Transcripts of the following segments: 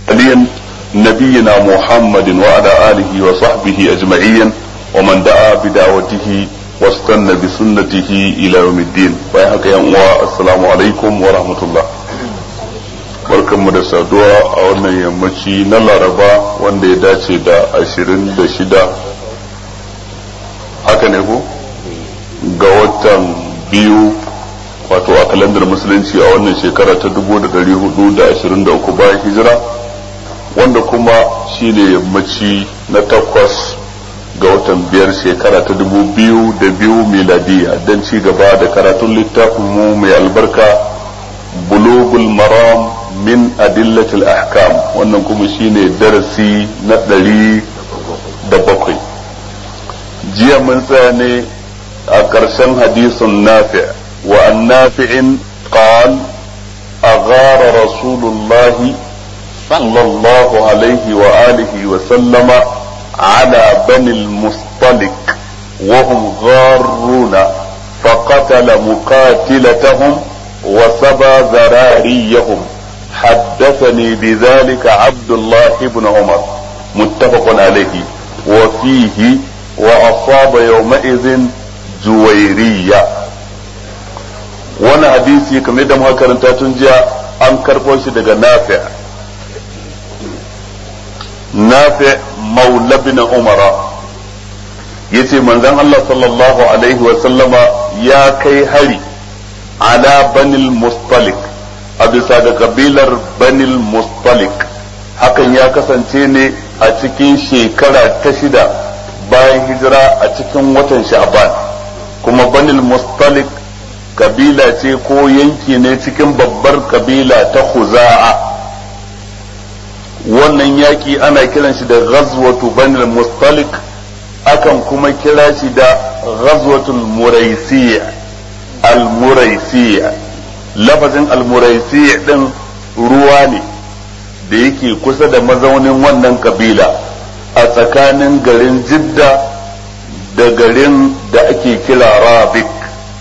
المرسلين نبينا محمد وعلى آله وصحبه أجمعين ومن دعا بدعوته واستنى بسنته إلى يوم الدين ويحك يا السلام عليكم ورحمة الله barkanmu da saduwa a wannan yammaci na laraba wanda ya dace da ashirin da shida haka ne ko ga watan biyu wato a kalandar musulunci a wannan shekara ta dubu da dari hudu da ashirin da uku bayan hijira wanda kuma shine yammaci na takwas ga watan biyar shekara ta dubu biyu da biyu miladiya don ci gaba da karatun littafin mu mai albarka bulugul maram min adillatil ahkam wannan kuma shine darasi na ɗari da bakwai jiya mun tsaya ne a ƙarshen hadisin nafi wa an nafi'in qal أغار رسول الله صلى الله عليه وآله وسلم على بني المصطلق وهم غارون فقتل مقاتلتهم وسبى ذراريهم حدثني بذلك عبد الله بن عمر متفق عليه وفيه وأصاب يومئذ جويرية وانا حديثي كم يدم هكذا تنجا an karɓo shi daga nafi nafi maula bin umara yace manzon Allah sallallahu alaihi wa sallama ya kai hari ala banil mustalik a bisa da kabilar banil mustalik hakan ya kasance ne a cikin shekara ta shida bayan hijira a cikin watan sha'ban kuma banil mustalik kabila ce ko yanki ne cikin babbar kabila ta Khuza'a wannan yaki ana kiran shi da ghazwatu banil mustalik akan kuma kira shi da ghazwatul muraisiya al muraisiya lafazin al muraisiya din ruwa ne da yake kusa da mazaunin wannan kabila a tsakanin garin jidda da garin da ake kira rabik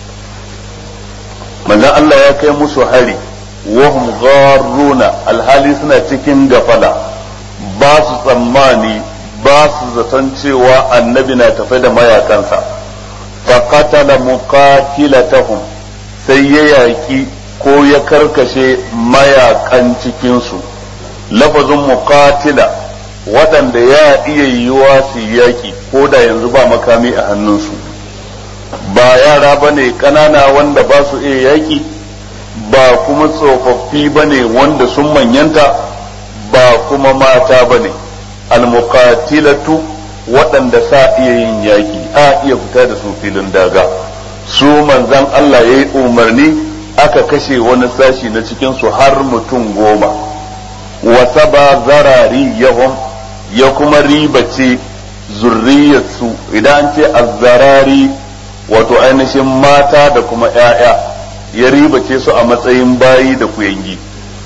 manzon Allah ya kai musu hari wahum gharuna alhali suna cikin gafala ba su tsammani ba su zaton cewa annabi na tafe da mayakansa faqatala muqatilatahum sai ya yaki ko ya karkashe mayakan cikinsu lafazin muqatila waɗanda ya iya yiwa su yaki ko da yanzu ba makami a hannunsu ba yara ba ne ƙanana wanda ba su iya yaƙi ba kuma tsofaffi ba ne wanda sun manyanta ba kuma mata ba ne almuqatilatu waɗanda sa iya yin yaƙi a iya fita da su filin daga su manzan Allah ya yi umarni aka kashe wani sashi na cikinsu har mutum goma wasa ba zarari yahum ya kuma ribace zurriyarsu idan ce azzarari wato ainihin mata da kuma ‘ya'ya ya ribace su a matsayin bayi da kuyangi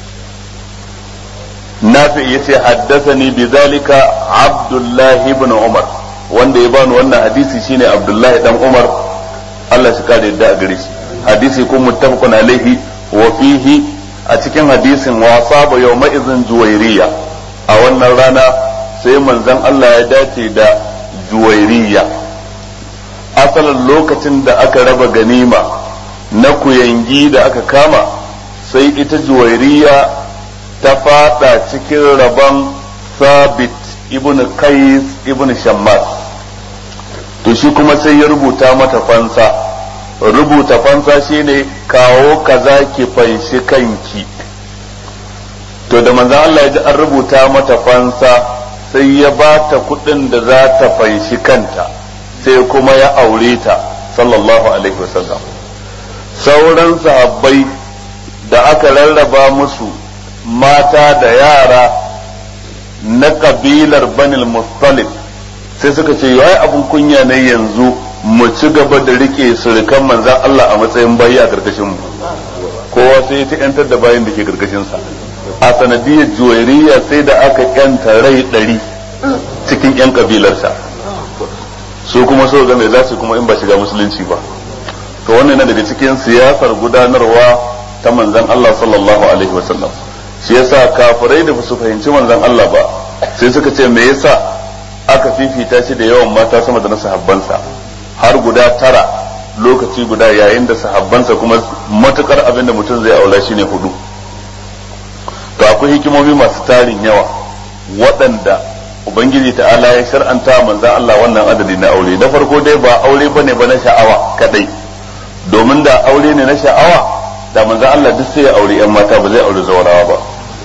nafi ya ce haddasa ni bi zalika abdullahi ibn umar wanda ya bani wannan hadisi shine abdullahi dan umar Allah shi kare yadda a gare shi hadisi kun muttafaqun alaihi wa fihi a cikin hadisin wa saba yawma izin juwairiya a wannan rana sai manzon Allah ya dace da juwairiya asalin lokacin da aka raba ganima na kuyangi da aka kama sai ita juwairiya ta fada cikin rabon sabit ibn qais ibn shammas to shi kuma sai ya rubuta mata fansa rubuta fansa shine kawo kaza ki fanshi kanki to da manzon Allah ya ji an rubuta mata fansa sai ya ba ta kuɗin da za ta fanshi kanta sai kuma ya aure ta sallallahu alaihi wasallam sauran sahabbai da aka rarraba musu mata da yara na kabilar banil mustalib sai suka ce yawai abin kunya ne yanzu mu ci gaba da rike surukan manzan Allah a matsayin bayi a karkashin mu kowa sai ya ta yantar da bayan da ke karkashin sa a sanadiyar juwairiya sai da aka yanta rai ɗari cikin yan kabilarsa su kuma so ga me za su kuma in ba shiga musulunci ba to wannan yana daga cikin siyasar gudanarwa ta manzon Allah sallallahu alaihi wasallam shi yasa kafirai da su fahimci manzon Allah ba sai suka ce me yasa aka fifita shi da yawan mata sama da na sahabbansa har guda tara lokaci guda yayin da sahabbansa kuma matukar abin da mutum zai aula shine hudu to akwai hikimomi masu tarin yawa waɗanda ubangiji ta'ala ya shar'anta manzan Allah wannan adadi na aure na farko dai ba aure bane ba na sha'awa kadai domin da aure ne na sha'awa da manzan Allah duk sai ya aure yan mata ba zai aure zawarawa ba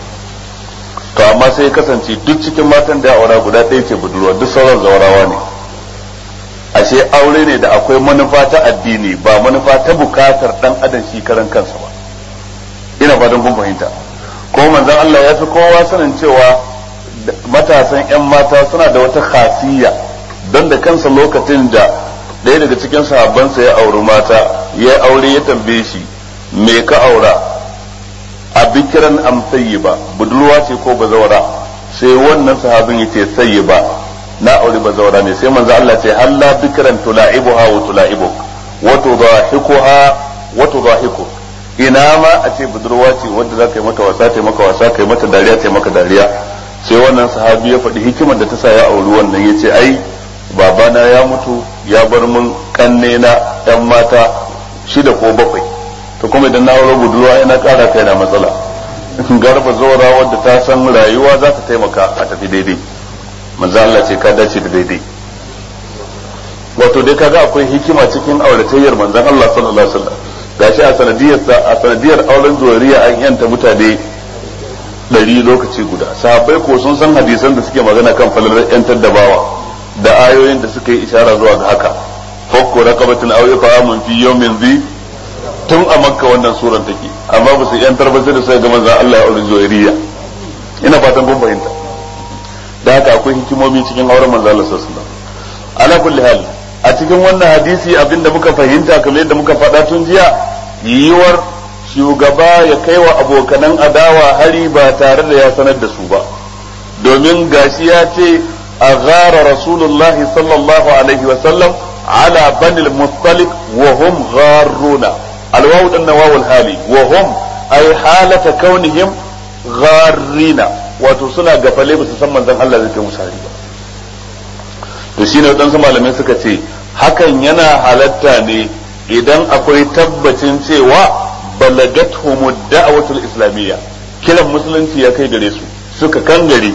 to amma sai ya kasance duk cikin matan da ya aura guda ɗaya ce budurwa duk sauran zawarawa ne ashe aure ne da akwai manufa ta addini ba manufa ta bukatar dan adam shi karan kansa ba ina fatan kun fahimta ko manzon Allah ya fi kowa sanin cewa matasan yan mata suna da wata khasiyya don da kansa lokacin da ɗaya daga cikin sahabbansa ya auri mata ya aure ya tambaye shi me ka aura a bikiran am ba budurwa ce ko bazawara sai wannan sahabin yace sayyiba na aure bazawara ne sai manzo Allah ce halla bikran tula'ibuha wa tula'ibuk wa tudahikuha wa tudahiku ina ma a ce budurwa ce wanda za ka yi mata wasa ta maka wasa ka yi mata dariya ta maka dariya sai wannan sahabi ya faɗi hikimar da ta sa ya auri wannan ya ce ai babana ya mutu ya bar mun kanne na yan mata shida ko bakwai to kuma idan na aure budurwa yana ƙara kai na matsala garba zora wadda ta san rayuwa za ta taimaka a tafi daidai manzo Allah ce ka dace da daidai wato dai kaga akwai hikima cikin auratayyar manzon Allah sallallahu alaihi wasallam gashi a sanadiyar a sanadiyar auren zuriya an yanta mutane ɗari lokaci guda sahabbai ko sun san hadisan da suke magana kan falalar yantar da bawa da ayoyin da suka yi ishara zuwa ga haka fakko raqabatin aw iqamun fi yawmin dhi tun a makka wannan suran take amma ba su yantar ba sai da sai ga manzon Allah ya aure zuriya ina fatan kun fahimta da haka akwai hikimomi cikin auren manzo Allah sallallahu alaihi wasallam ala kulli hal a cikin wannan hadisi abinda muka fahimta kamar yadda muka faɗa tun jiya yiwuwar shugaba ya kai wa abokanan adawa hari ba tare da ya sanar da su ba domin gashi ya ce a gara rasulullahi sallallahu alaihi wasallam ala banil mustalik wa hum gharruna alwawu dan nawawul hali wa hum ay halata kaunihim gharrina wato suna gafale ba su san manzon Allah zai kai musu hari ba to shine waɗansu malamai suka ce hakan yana halatta ne idan akwai tabbacin cewa balagathum da'watul islamiyya kiran musulunci ya kai gare su suka kan gare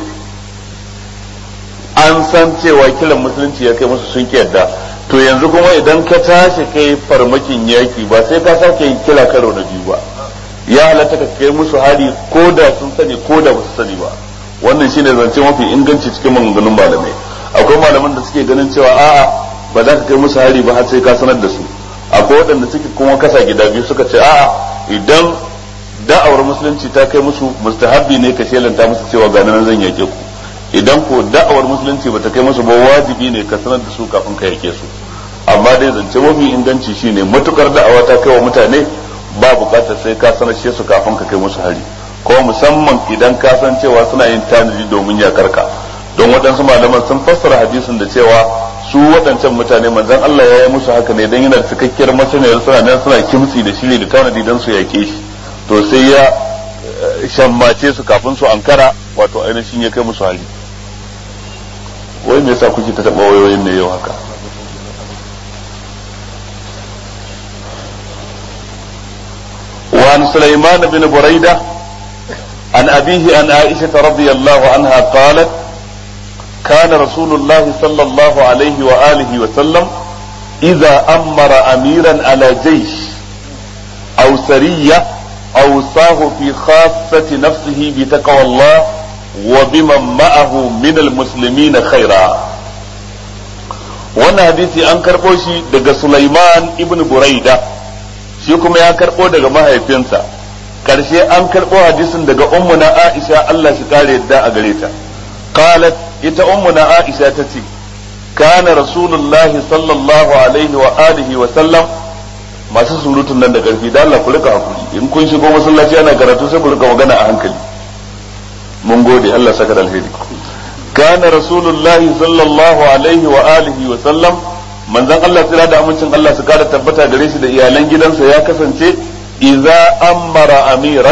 an san cewa kiran musulunci ya kai musu sun yadda to yanzu kuma idan ka tashi kai farmakin yaki ba sai ka sake yin kira karo na biyu ba ya halatta ka kai musu hari ko da sun sani ko da ba su sani ba wannan shine zance mafi inganci cikin maganganun malamai akwai malaman da suke ganin cewa a'a ba za ka kai musu hari ba har sai ka sanar da su akwai waɗanda suke kuma kasa gida biyu suka ce a'a idan da'awar musulunci ta kai musu mustahabbi ne ka shelanta musu cewa ga nan zan yake ku idan ko da'awar musulunci bata kai musu ba wajibi ne ka sanar da su kafin ka yake su amma dai zance mafi inganci shine matukar da'awa ta kai wa mutane ba bukatar sai ka sanar su kafin ka kai musu hari ko musamman idan ka san cewa suna yin tanadi domin yakar ka don waɗansu malaman sun fassara hadisin da cewa su waɗancan mutane manzon Allah ya yi musu haka ne don yana da cikakkiyar masaniyar suna nan suna kimtsi da shiri da tanadi don su yake shi to sai ya shammace su kafin su ankara wato ainihin ya kai musu hali wai me yasa kuke ta taɓa wayoyin ne yau haka وعن سليمان بن بريدة عن أبيه عن عائشة رضي الله عنها قالت كان رسول الله صلى الله عليه وآله وسلم إذا أمر أميرا على جيش أو سرية أوصاه في خاصة نفسه بتقوى الله وبمن معه من المسلمين خيرا wannan hadisi an karɓo shi daga Sulaiman ibn Buraida shi kuma ya karɓo daga mahaifinsa karshe an karɓo hadisin daga ummuna Aisha Allah shi kare yadda a gare ta qalat ita ummuna Aisha ta ce kana rasulullahi sallallahu alaihi wa alihi wa sallam masu surutun nan da karfi da Allah ku rika hakuri in kun shigo masallaci ana karatu sai ku rika magana a hankali mun gode Allah saka da alheri kana rasulullahi sallallahu alaihi wa alihi wa sallam manzon Allah tsira da amincin Allah su kara tabbata gare shi da iyalan gidansa ya kasance idza amara amiran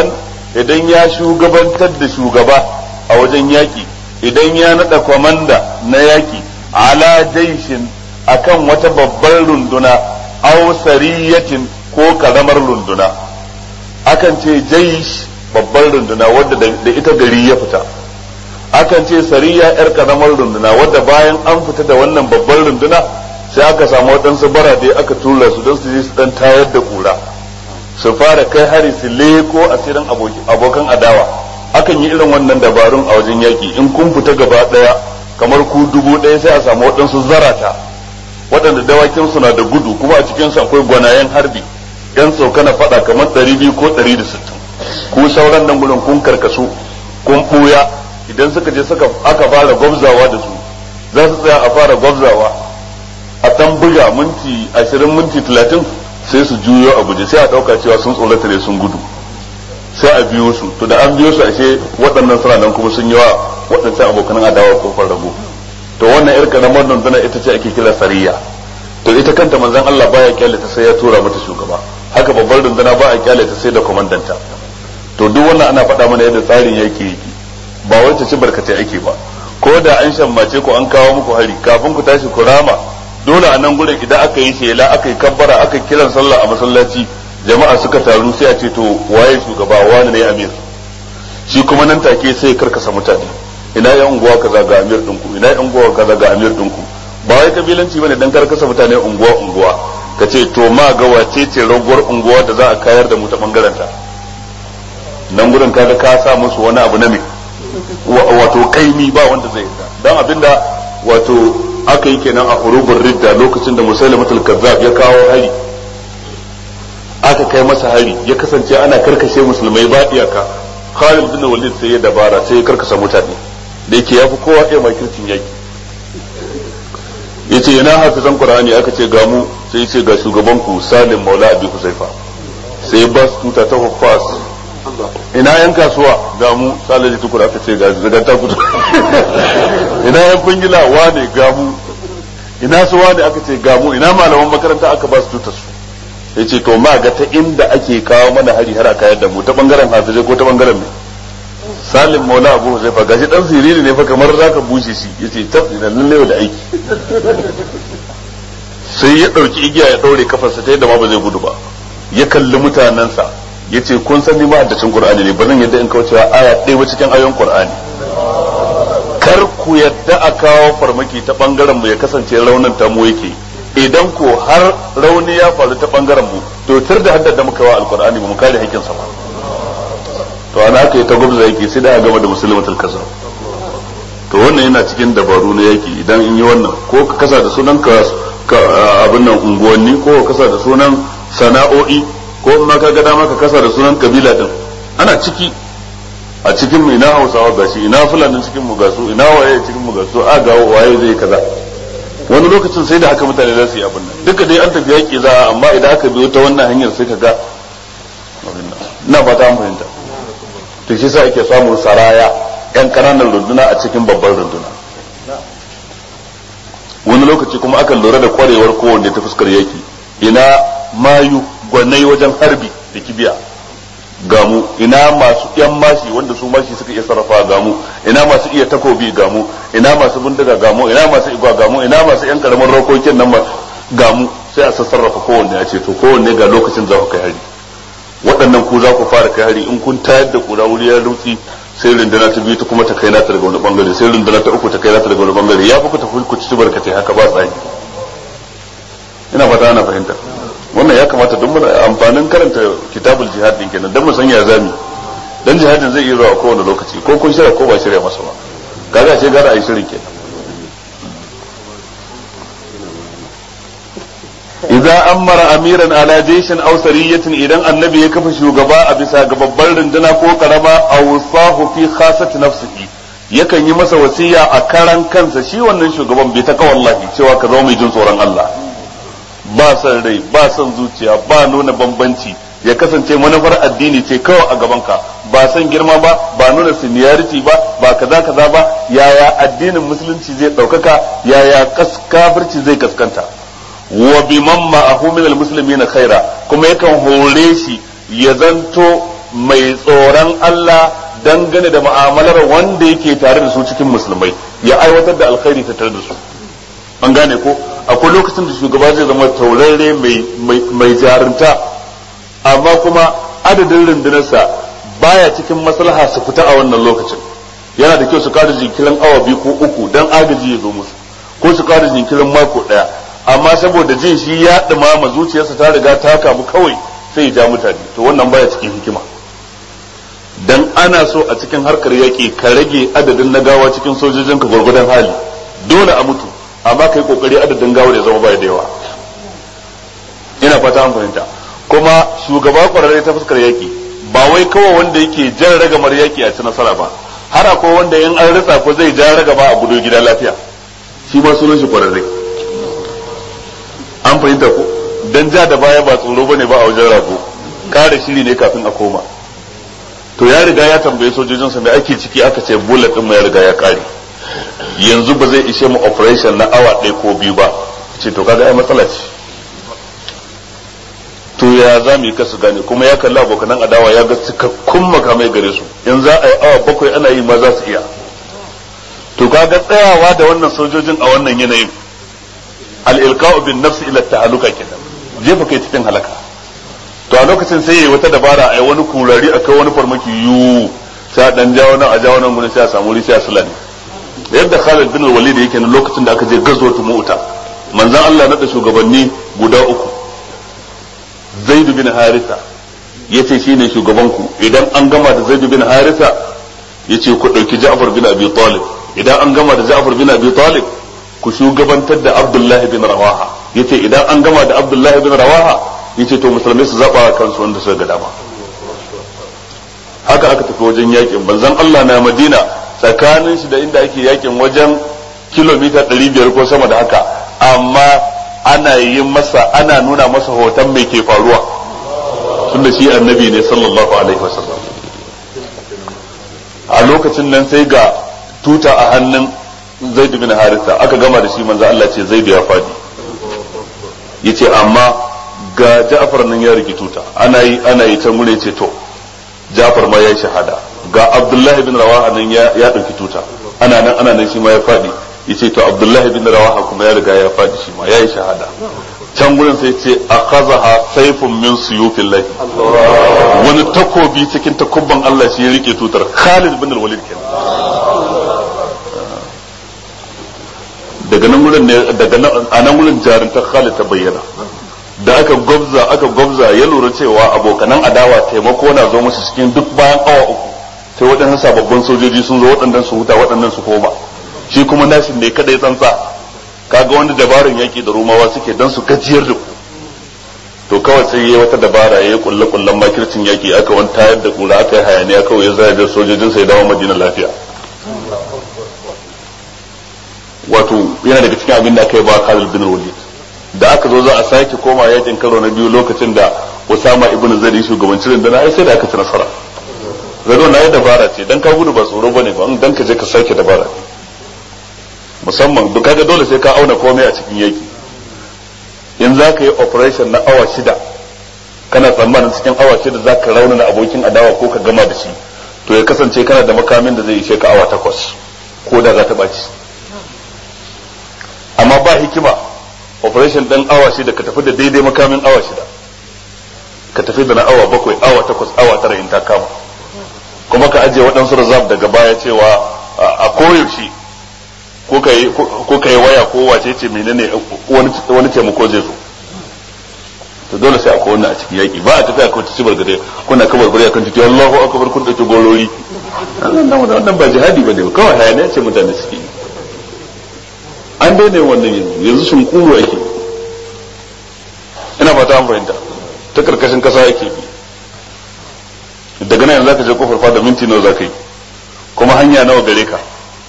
idan ya shugabantar da shugaba a wajen yaki idan ya nada kwamanda na yaki ala jaishin akan wata babbar runduna aw sariyatin ko karamar runduna akan ce jaish babbar runduna wadda da ita gari ya fita akan ce sariya yar karamar runduna wadda bayan an fita da wannan babbar runduna sai aka samu waɗansu barade aka tura su don su je su dan tayar da kura su fara kai hari su leko asirin abokan adawa akan yi irin wannan dabarun a wajen yaki in kun fita gaba ɗaya kamar ku dubu ɗaya sai a samu waɗansu zarata waɗanda dawakin suna da gudu kuma a cikin su akwai gwanayen harbi yan na faɗa kamar ɗari biyu ko ɗari da sittin ku sauran nan gudun kun karkasu kun ɓuya idan suka je suka aka fara gwabzawa da su za su tsaya a fara gwabzawa a ɗan buga minti ashirin minti talatin sai su juyo a guje sai a ɗauka cewa sun tsorata ne sun gudu sai a biyo su to da an biyo su ashe waɗannan suna nan kuma sun yi wa waɗancan abokan adawa kofar rago to wannan yar karamar dunduna ita ce ake kira sariya to ita kanta manzon Allah baya kyale ta sai ya tura mata shugaba haka babbar dunduna ba a kyale ta sai da komandanta to duk wannan ana faɗa mana yadda tsarin yake yake ba wai ta ci barkatai ake ba ko da an shammace ku an kawo muku hari kafin ku tashi ku rama dole a nan gurin idan aka yi shela aka yi kabbara aka yi kiran sallah a masallaci jama'a suka taru sai a ce to waye shugaba wani ne amir shi kuma nan take sai karkasa mutane ina yan unguwa kaza ga amir dinku ina yan unguwa kaza ga amir dinku ba wai kabilanci bane dan karkasa mutane unguwa unguwa ka ce to ma ga wace ce raguwar unguwa da za a kayar da mu ta bangaren ta nan gurin kaga ka sa musu wani abu na me wato kaimi ba wanda zai yarda dan abinda wato aka yi kenan a hurubun ridda lokacin da musailamatul kazzab ya kawo hari aka kai masa hari ya kasance ana karkashe musulmai ba iyaka Khalid bin Walid sai ya dabara sai ya karkasa mutane da yake yafi kowa iya makircin yaki yace yana hafizan Qur'ani aka ce ga mu sai yace ga shugaban ku Salim Maula Abi Huzaifa sai ba su tuta ta Huffaz ina yan kasuwa ga mu Salih Tukur aka ce ga zagan ta kudu ina yan kungila wane ga mu ina su wane aka ce ga mu ina malaman makaranta aka ba su tutar su ya ce to ma ga ta inda ake kawo mana hari har aka yadda mu ta bangaren hafizai ko ta bangaren mai salim maula abu zai fa gashi dan siriri ne fa kamar zaka bushe shi yace tab ina lalle da aiki sai ya dauki igiya ya daure kafarsa ta yadda ma ba zai gudu ba ya kalli mutanansa yace kun san ni ma haddacin qur'ani ne ba zan yadda in kaucewa aya ɗaya ba cikin ayoyin qur'ani kar ku yadda a kawo farmaki ta bangaren mu ya kasance raunin ta mu yake idan ko har rauni ya faru ta bangaren mu to tar da haddada muka wa alqur'ani mu kare hakkin sa ba to ana aka yi ta gwabza yake sai da gama da musulmatul kaza to wannan yana cikin dabaru na yaki idan in yi wannan ko ka kasa da sunan ka abin nan unguwanni ko ka kasa da sunan sana'o'i ko ma ka ga dama ka kasa da sunan kabila din ana ciki a cikin mu ina hausawa gashi ina fulanin cikin mu gasu ina waye cikin mu gasu a ga waye zai kaza wani lokacin sai da haka mutane za su yi abin nan duka dai an tafi yaƙi za amma idan aka biyo ta wannan hanyar sai ka ga ina fata an fahimta to shi sa ake samun saraya yan ƙananan runduna a cikin babban runduna wani lokaci kuma akan lura da kwarewar kowanne ta fuskar yaƙi ina mayu gwanai wajen harbi da kibiya gamu ina masu yan mashi wanda su mashi suka iya sarrafa gamu ina masu iya takobi gamu ina masu bindiga gamu ina masu igwa gamu ina masu yan karamin rokokin nan gamu sai a sassarrafa kowanne a ce to kowanne ga lokacin za ku kai hari waɗannan ku za ku fara kai hari in kun tayar da kura wuri ya rutsi sai runduna ta biyu ta kuma ta kai nata daga wani bangare sai runduna ta uku ta kai nata daga wani bangare ya fi ku tafi ku ci barkatai haka ba tsari ina fata ana fahimta wannan ya kamata don muna amfanin karanta kitabul jihad din kenan don mu san ya zami dan jihadin zai iya zuwa kowane lokaci ko kun shirya ko ba shirya masa ba kaga ce gara ayi shirin kenan idza amara amiran ala jayshin aw sariyatin idan annabi ya kafa shugaba a bisa ga babbar runduna ko karama aw sahu fi khasati nafsihi yakan yi masa wasiya a karan kansa shi wannan shugaban bai ta wallahi cewa ka zama mai jin tsoron Allah ba son rai ba son zuciya ba nuna bambanci ya kasance manufar addini ce kawai a gabanka ba son girma ba ba nuna seniority ba ba kaza kaza ba yaya addinin musulunci zai ɗaukaka yaya kafirci zai kaskanta wa biman ma'ahu min almuslimina khaira kuma yakan hore shi ya zanto mai tsoron Allah dangane da mu'amalar wanda yake tare da su cikin musulmai ya aiwatar da alkhairi ta tare da su an gane ko akwai lokacin da shugaba zai zama taurare mai jarunta amma kuma adadin rundunarsa baya cikin maslaha su fita a wannan lokacin yana da kyau su kada jinkirin awa biyu ko uku dan agaji ya zo musu ko su kada jinkirin mako daya amma saboda jin shi ya dumama zuciyarsa ta riga ta kamu kawai sai ya ja mutane to wannan baya cikin hikima dan ana so a cikin harkar yaƙi ka rage adadin na gawa cikin sojojin ka gwargwadon hali dole a mutu amma kai kokari adadin gawar ya zama baya da yawa ina fata an fahimta kuma shugaba kwararre ta fuskar yaƙi ba wai kawai wanda yake jan ragamar yaƙi a ci nasara ba har akwai wanda in an ritsa ko zai ja ragama a gudu gida lafiya shi ma sunan shi kwararre an fahimta ko dan ja da baya ba tsoro bane ba a wajen rago kare shiri ne kafin a koma to ya riga ya tambaye sojojinsa mai ake ciki aka ce bullet din mu ya riga ya kare yanzu ba zai ishe mu operation na awa ɗaya ko biyu ba ce to kaga ai matsala ce to ya za mu yi kasu gane kuma ya kalli abokanan adawa ya ga cikakkun makamai gare su in za a yi awa bakwai ana yi ma za su iya to kaga tsayawa da wannan sojojin a wannan yanayin al-ilqa'u bin nafsi ila ta'aluka kenan jefa kai cikin halaka to a lokacin sai yayi wata dabara ai wani kurari akai wani farmaki yu sai a dan jawo nan a jawo nan gurin sai a samu wuri sai a sulani yadda Khalid bin Walid yake nan lokacin da aka je gazwatu Mu'ta manzon Allah na da shugabanni guda uku Zaid bin Haritha yace shine shugaban ku idan an gama da Zaid bin Haritha yace ku dauki Ja'far bin Abi Talib idan an gama da Ja'far bin Abi Talib ku shugabantar da Abdullah bin Rawaha yace idan an gama da Abdullah bin Rawaha yace to musulmai su zaba kansu wanda suka ga dama haka aka tafi wajen yakin banzan Allah na Madina tsakanin shi da inda ake yakin wajen kilomita 500 ko sama da haka amma ana yi masa ana nuna masa hoton mai ke faruwa tunda shi annabi ne sallallahu alaihi wasallam a lokacin nan sai ga tuta a hannun Zaid bin Haritha aka gama da shi manzo Allah ce Zaid ya fadi yace amma ga Ja'far nan ya riki tuta ana yi ana yi can gure ce to Ja'far ma ya shahada ga Abdullah bin Rawaha nan ya ya dauki tuta ana nan ana nan shi ma ya fadi yace to Abdullah bin Rawaha kuma ya riga ya fadi shi ma yayi shahada can gurin sai ce akhazaha sayfun min suyufillah wani takobi cikin takubban Allah shi ya rike tutar Khalid bin Walid kenan daga nan gurin ne daga nan a nan gurin jarintar Khalid ta bayyana da aka gwabza aka gwabza ya lura cewa abokanan adawa taimako na zo musu cikin duk bayan awa uku sai waɗannan sababbin sojoji sun zo waɗannan su huta waɗannan su koma shi kuma nashin ne kada ya tsantsa kaga wanda dabarun yaki da rumawa suke dan su gajiyar da ku to kawai sai yayi wata dabara yayi kulle kullen makircin yaki aka wani tayar da kura aka yi hayaniya kawai ya zaya da sojojin sai dawo madina lafiya wato yana daga cikin abin da aka yi ba Khalid bin Walid da aka zo za a sake koma yakin karo na biyu lokacin da Usama ibn Zaid shugabancin rundunar ai sai da aka ci nasara zado na yi dabara ce dan ka gudu ba tsoro bane ba dan ka je ka sake dabara musamman duk kaga dole sai ka auna komai a cikin yaki in za ka yi operation na awa shida kana tsammanin cikin awa shida za ka raunana abokin adawa ko ka gama da shi to ya kasance kana da makamin da zai ishe ka awa takwas ko da za ta ɓaci amma ba hikima operation ɗin awa shida ka tafi da daidai makamin awa shida ka tafi da na awa bakwai awa takwas awa tara in ta kama kuma ka ajiye waɗansu reserve daga baya cewa a koyaushe ko ka yi waya ko wace ce menene wani taimako zai zo to dole sai akwai wannan a cikin yaki ba a tafi akwai ta cibar gade kuna kabar gari akan titi Allahu akbar kun dauki gorori wannan ba jihadi bane kawai hayaniya ce mutane suke yi an daina wannan yanzu yanzu sun kuro ake ina fata an fahimta ta karkashin kasa yake bi daga nan yanzu zaka je kofar fada minti nawa zaka yi kuma hanya nawa gare ka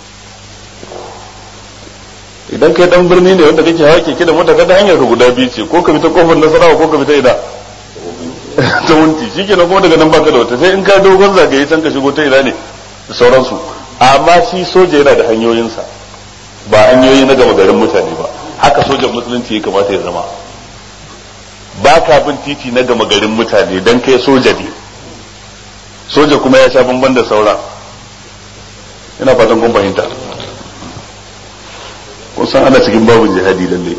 idan kai dan birni ne wanda kake hawa keke da mota kada hanyar ka guda biyu ce ko ka bi ta kofar nasarawa ko ka bi ta ida ta wunti shikenan kuma daga nan baka da wata sai in ka dogon zagaye can ka shigo ta ida ne da sauransu amma shi soja yana da hanyoyinsa ba hanyoyi na gama garin mutane ba haka sojan musulunci ya kamata ya zama ba ka bin titi na gama garin mutane dan kai soja ne soja kuma ya sha bamban da saura ina fatan kun fahimta kun san ana cikin babu jihadi lalle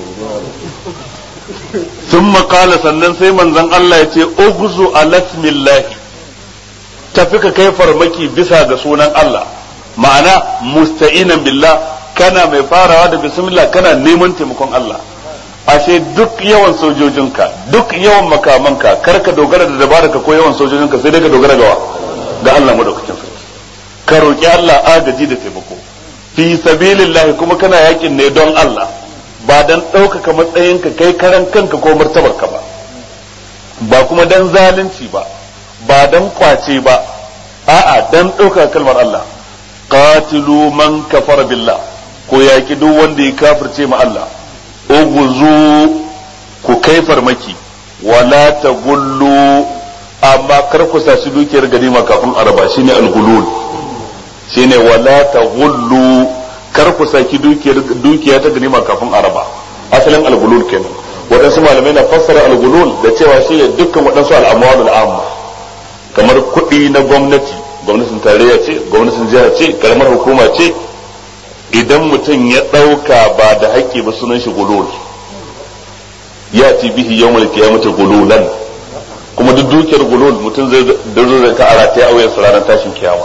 sun makala sannan sai manzon Allah ya ce ugzu alasmillahi tafi ka kai farmaki bisa ga sunan Allah ma'ana musta'inan billah kana mai farawa da bismillah kana neman taimakon Allah ashe duk yawan sojojinka duk yawan makamanka kar ka dogara da dabaraka ko yawan sojojinka sai dai ka dogara gawa ga Allah madaukakin sarki ka roki Allah agaji da taimako fi sabilillah kuma kana yakin ne don Allah ba dan ɗaukaka matsayinka kai karan kanka ko martabarka ba ba kuma dan zalunci ba ba dan kwace ba a'a dan ɗaukaka kalmar Allah qatilu man kafara billah ko yaki duk wanda ya kafirce ma Allah uguzu ku kai farmaki wala ta gullu amma kar ku sashi dukiyar ganima kafin araba shine al-gulul shine wala ta gullu kar ku saki dukiyar dukiya ta ganima kafin araba asalin al-gulul kenan waɗansu malamai na fassara al-gulul da cewa shi dukkan waɗansu al'amwalul amma kamar kuɗi na gwamnati gwamnatin tarayya ce gwamnatin jiha ce karamar hukuma ce idan mutum ya ɗauka ba da haƙƙi ba sunan shi gulul ya ci bihi yau mulki ya mace gululan kuma duk dukiyar gulul mutum zai dazo da ta ara ta auyen ranar tashin kiyama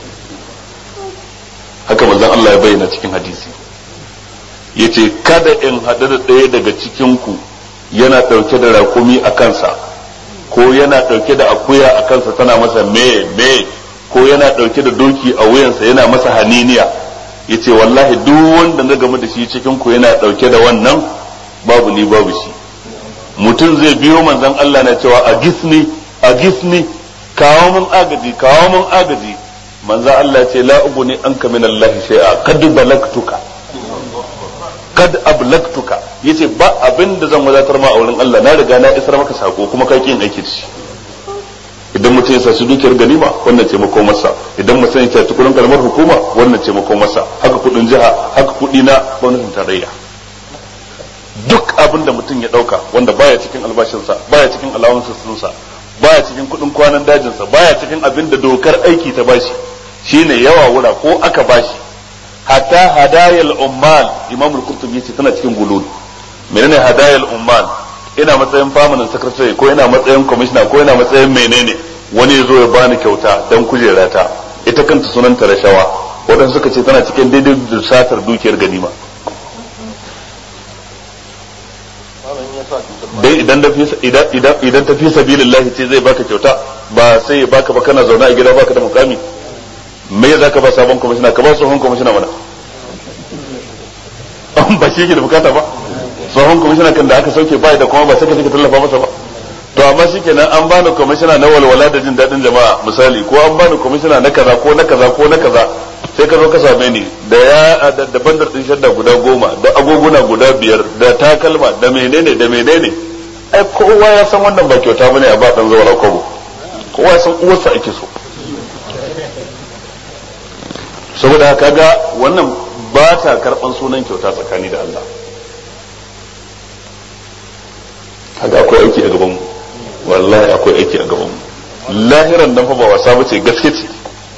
haka manzon Allah ya bayyana cikin hadisi yace kada in haɗu da ɗaya daga cikin ku yana ɗauke da raƙumi a kansa ko yana ɗauke da akuya a kansa tana masa me me ko yana ɗauke da doki a wuyansa yana masa haniniya yace wallahi duk wanda na game da shi cikin ku yana dauke da wannan babu ni babu shi mutum zai biyo manzon Allah na cewa a gisni a gisni kawo mun agaji kawo mun agaji manzon Allah ya ce la uguni anka min Allah shay'a kad balagtuka kad ablagtuka yace ba abin da zan wadatar ma a wurin Allah na riga na isar maka sako kuma kai kin aiki da shi idan mutum ya saci dukiyar ganima wannan ce mako masa idan mutum ya saci kudin kalmar hukuma wannan ce mako masa haka kudin jiha haka kudi na gwamnatin tarayya duk abin da mutum ya dauka wanda baya cikin albashinsa baya cikin alawansa baya cikin kudin kwanan dajinsa baya cikin abin da dokar aiki ta bashi shine yawa wura ko aka bashi hatta hadayal ummal imam al-qurtubi yace tana cikin gulul menene hadayal ummal ina matsayin permanent secretary ko ina matsayin commissioner ko ina matsayin menene wani ya zo ya bani kyauta dan kujera ta ita kanta sunanta rashawa wadanda suka ce tana cikin daidai da satar dukiyar ganima dai idan da idan idan idan ta fi sabilillahi ce zai baka kyauta ba sai ya baka ba kana zaune a gida baka da mukami me ya zaka ba sabon commissioner ka ba tsohon commissioner mana ba shi ke da bukata ba tsohon kwamishina kan da aka sauke bai da kuma ba sai ka ka tallafa masa ba to amma shikenan an bani kwamishina na walwala da jin daɗin jama'a misali ko an bani kwamishina na kaza ko na kaza ko na kaza sai ka zo ka same ni da ya da bandar din shadda guda goma da agoguna guda biyar da takalma da menene da menene ai kowa ya san wannan ba kyauta bane a ba dan zawara kobo kowa ya san uwarsa ake so saboda haka ga wannan ba ta karban sunan kyauta tsakani da Allah kaga akwai aiki a gaban mu wallahi akwai aiki a gaban mu lahiran nan fa ba wasa bace gaske ce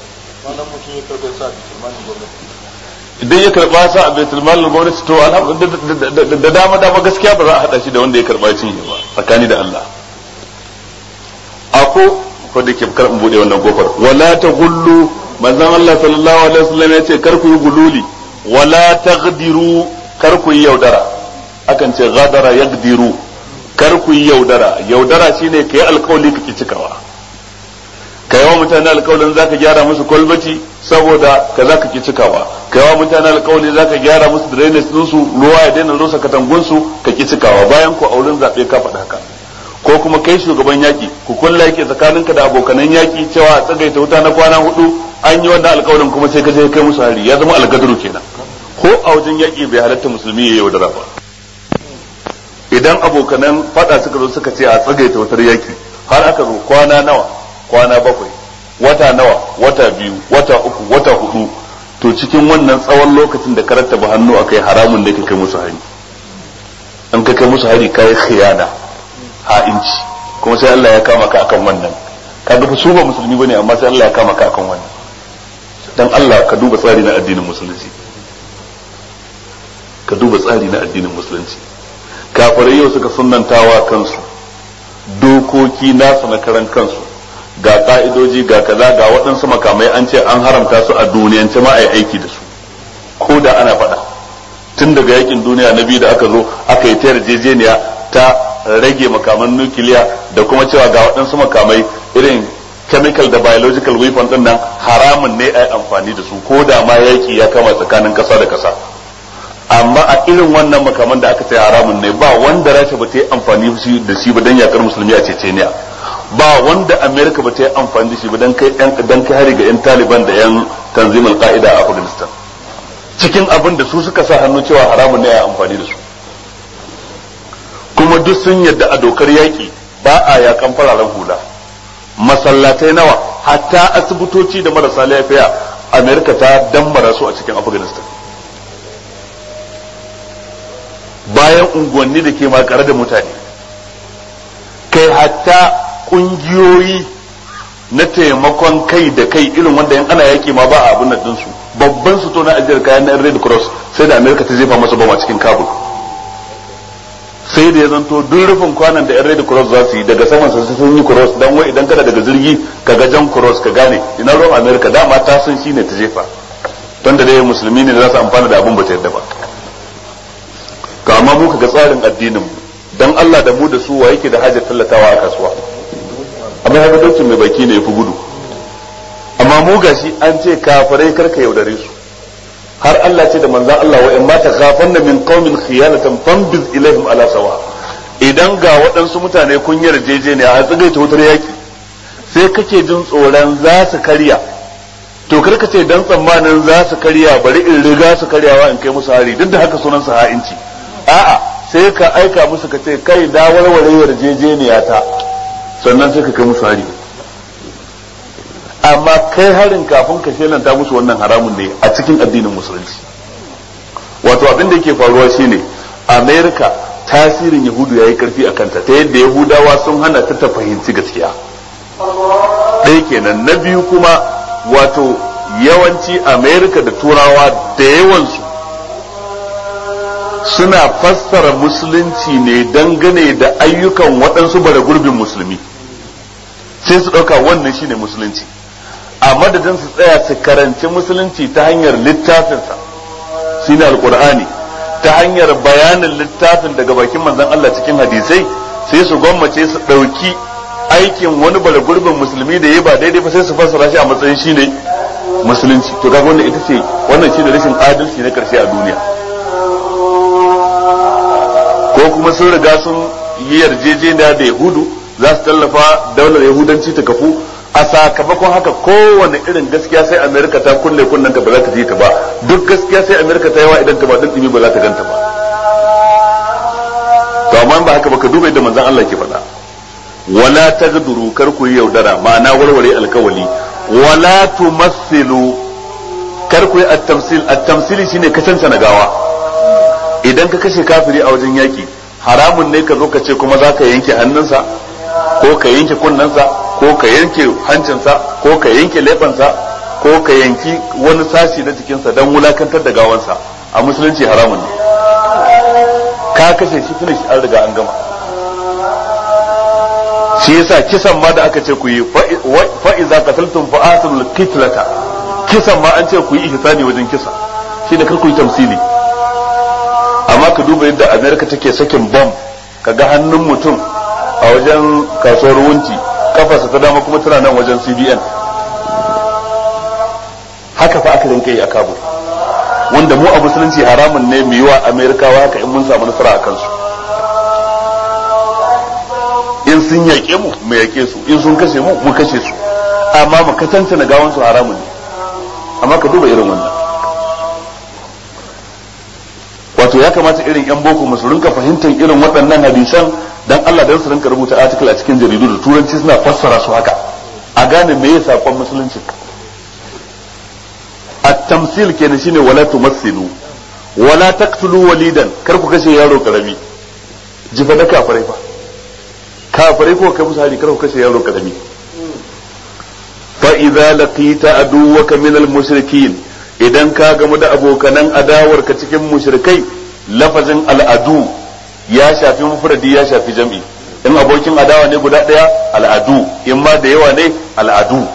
idan ya karba sa a baitul malin gwamnati to da dama dama gaskiya ba za a hada shi da wanda ya karba cinye ba tsakani da Allah ako ko da ke kar in bude wannan kofar wala ta gullu manzon Allah sallallahu alaihi wasallam ya ce kar ku yi gululi wala taghdiru kar ku yi yaudara akan ce ghadara yagdiru kar ku yi yaudara yaudara shine kai alkawali kake cikawa kai wa mutane alkawalin zaka gyara musu kwalbati saboda ka zaka ki cikawa kai wa mutane alkawali zaka gyara musu drainage din su ruwa ya daina rusa katangun su ka ki cikawa bayan ku auren zabe ka faɗa haka ko kuma kai shugaban yaki ku kulla yake tsakaninka da abokanan yaki cewa a tsagaita wuta na kwana hudu an yi wannan alkawalin kuma sai ka je kai musu hari ya zama algaduru kenan ko a wajen yaki bai halatta musulmi ya yaudara ba idan abokanan fada suka zo suka ce a tsagaita wutar yaki har aka zo kwana nawa kwana bakwai wata nawa wata biyu wata uku wata hudu to cikin wannan tsawon lokacin da karanta ba hannu akai haramun da ka kai musu hari an ka kai musu hari kai khiyana ha'inci kuma sai Allah ya kama ka akan wannan kaga fa su ba musulmi bane amma sai Allah ya kama ka akan wannan dan Allah ka duba tsari na addinin musulunci ka duba tsari na addinin musulunci kafirai yau suka sunnantawa kansu dokoki nasu na karan kansu ga ka'idoji ga kaza ga waɗansu makamai an ce an haramta su a duniyance ma a yi aiki da su ko da ana faɗa tun daga yakin duniya na biyu da aka zo aka yi ta yarjejeniya ta rage makaman nukiliya da kuma cewa ga waɗansu makamai irin chemical da biological weapon din nan haramun ne a yi amfani da su ko da ma yaki ya kama tsakanin ƙasa da ƙasa amma a irin wannan makaman da aka ce haramun ne ba wanda rasha ba ta yi amfani da shi ba don yakar musulmi a ceceniya ba wanda america ba ta yi amfani da shi ba don kai dan kai hari ga yan taliban da yan tanzimul qa'ida a afghanistan cikin abin da su suka sa hannu cewa haramun ne a amfani da su kuma duk sun yadda a dokar yaki ba a yakan fararen hula masallatai nawa hatta asibitoci da marasa lafiya america ta dammara su a cikin afghanistan bayan unguwanni da ke makare da mutane kai hatta kungiyoyi na taimakon kai da kai irin wanda yan ana yaki ma ba a abin nan su babban su to na ajiyar kayan na red cross sai da america ta jefa masa bama cikin kabul sai da ya zanto duk rufin kwanan da yan red cross za su yi daga saman sa sun yi cross dan wai idan kana daga jirgi ka ga jan cross ka gane ina ruwan america dama ta san shine ta jefa don da dai musulmi ne da za su amfana da abin ba ta yadda ba to amma mu ga tsarin addinin mu dan Allah da mu da su wa yake da hajar tallatawa a kasuwa amma haka daukin mai baki ne yafi gudu amma mu gashi an ce kafirai karka yaudare su har Allah ce da manzon Allah wa in ma takhafanna min qaumin khiyanatan fambiz ilaihim ala sawa idan ga waɗansu mutane kun yarjejeniya a tsigaita wutar yaki sai kake jin tsoron za su karya to karka ce dan tsammanin za su karya bari in riga su karyawa in kai musu hari duk da haka sunan su ha'inci a'a sai ka aika musu ka ce kai da warware yarjejeniya ta sannan sai ka kai musu hari amma kai harin kafin ka shelanta musu wannan haramun ne a cikin addinin musulunci wato abin da yake faruwa shine america tasirin yahudu ya yi karfi a kanta ta yadda yahudawa sun hana ta ta fahimci gaskiya ɗaya kenan na biyu kuma wato yawanci america da turawa da yawansu suna fassara musulunci ne dangane da ayyukan waɗansu bara gurbin musulmi sai su ɗauka wannan shine musulunci a madadin su tsaya su karanci musulunci ta hanyar littafinsa shine alkur'ani ta hanyar bayanin littafin daga bakin manzon Allah cikin hadisai sai su gwammace su ɗauki aikin wani bara gurbin musulmi da ya ba daidai ba sai su fassara shi a matsayin shine musulunci to kaga wannan ita ce wannan shine rashin adalci na karshe a duniya ko kuma sun riga sun yi yarjejeniya da yahudu za su tallafa daular yahudanci ta kafu a sakamakon haka kowane irin gaskiya sai amerika ta kulle kunnanta ba za ta ji ta ba duk gaskiya sai amerika ta yawa idan ta ba din dimi ba za ta ganta ba to amma ba haka ba ka duba yadda manzon Allah ke faɗa wala tagduru kar ku yi yaudara ma'ana warware alkawali wala tumassilu kar ku yi at-tamsil at-tamsili shine kasance na gawa idan ka kashe kafiri a wajen yaki haramun ne ka zo ka ce kuma za ka yanke hannunsa ko ka yanke kunnensa ko ka yanke hancinsa ko ka yanke lefansa ko ka yanki wani sashi na jikinsa don wulakantar da gawansa a musulunci haramun ne ka kashe shi finish an riga an gama shi yasa kisan ma da aka ce ku yi fa'iza qataltum fa atul kitlata kisan ma an ce ku yi ihsani wajen kisa shi da kar ku yi tamsili amma ka duba yadda america take sakin bom kaga hannun mutum a wajen kasuwar wunti kafarsa ta dama kuma tana nan wajen cbn haka fa aka rinka yi a kabul wanda mu a musulunci haramun ne mu yi wa amerikawa haka in mun samu nasara a kansu in sun yaƙe mu mu yaƙe su in sun kashe mu mu kashe su amma mu katanta na gawan su haramun ne amma ka duba irin wannan wato ya kamata irin yan boko musu rinka fahimtar irin waɗannan hadisan dan Allah dan su rinka rubuta article a cikin jaridu da turanci suna fassara su haka a gane me ya sakon musulunci at-tamsil kenan shine wala tumassilu wala taqtulu walidan kar ku kashe yaro karami jifa da kafirai fa kafirai ko kai musu hari kar ku kashe yaro karami fa idza laqita aduwaka min al mushrikin idan ka gamu da abokanan adawarka cikin mushrikai lafazin al'adu ya shafi mufradi ya shafi jam'i in abokin adawa ne guda ɗaya al'adu in ma da yawa ne al'adu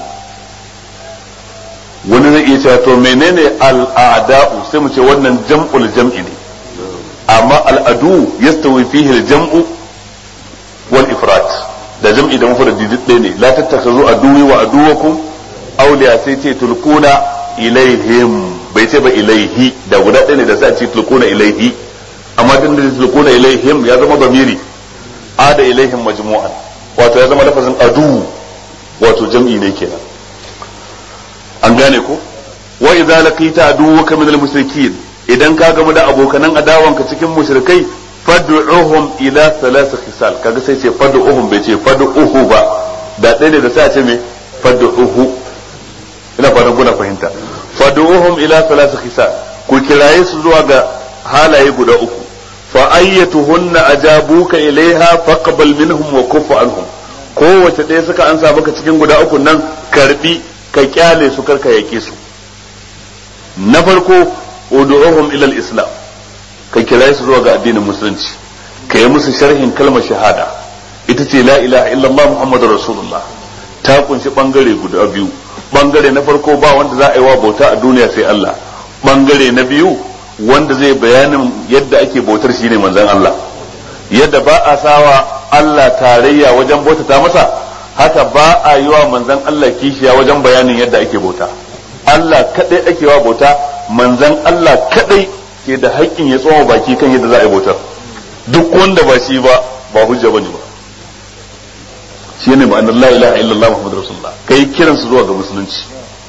wani zai iya cewa to menene al'ada'u sai mu ce wannan jam'ul jam'i ne amma al'adu yastawi fihi al-jam'u wal ifrat da jam'i da mufradi duk ɗaya ne la tattakhazu aduwi wa aduwakum awliya sai ce tulquna ilaihim bai ce ba ilaihi da guda ɗaya ne da sai a ce tulquna ilaihi amma din da tulquna ilaihim ya zama zamiri ada ilaihim majmu'an wato ya zama lafazin adu wato jam'i ne kenan an gane ko wa idza laqita aduwaka min al-mushrikeen idan ka gamu da abokanan adawanka cikin mushrikai fad'uhum ila thalath khisal kaga sai ce fad'uhum bai ce fad'uhu ba da ɗaya ne da sai a ce me fad'uhu ina fatan kuna fahimta fad'uhum ila thalath khisal ku kiraye su zuwa ga halaye guda uku fa ayyatuhunna ajabuka ilaiha faqbal minhum wa kuff anhum kowace ɗaya suka ansa maka cikin guda uku nan karbi ka kyale su karka yake su na farko ud'uhum ila al-islam ka kira su zuwa ga addinin musulunci ka yi musu sharhin kalmar shahada ita ce la ilaha illallah muhammadur rasulullah ta kunshi bangare guda biyu bangare na farko ba wanda za a yi wa bauta a duniya sai Allah bangare na biyu wanda zai bayanin yadda ake bautar shine manzon Allah yadda ba a sawa Allah tarayya wajen bautata masa haka ba a yi wa manzon Allah kishiya wajen bayanin yadda ake bauta Allah kadai ake wa bauta manzon Allah kadai ke da haƙƙin ya tsoma baki kan yadda za a yi bautar duk wanda ba shi ba ba hujja bane ba shine ma'anar la ilaha illallah muhammadur rasulullah kai kiran su zuwa ga musulunci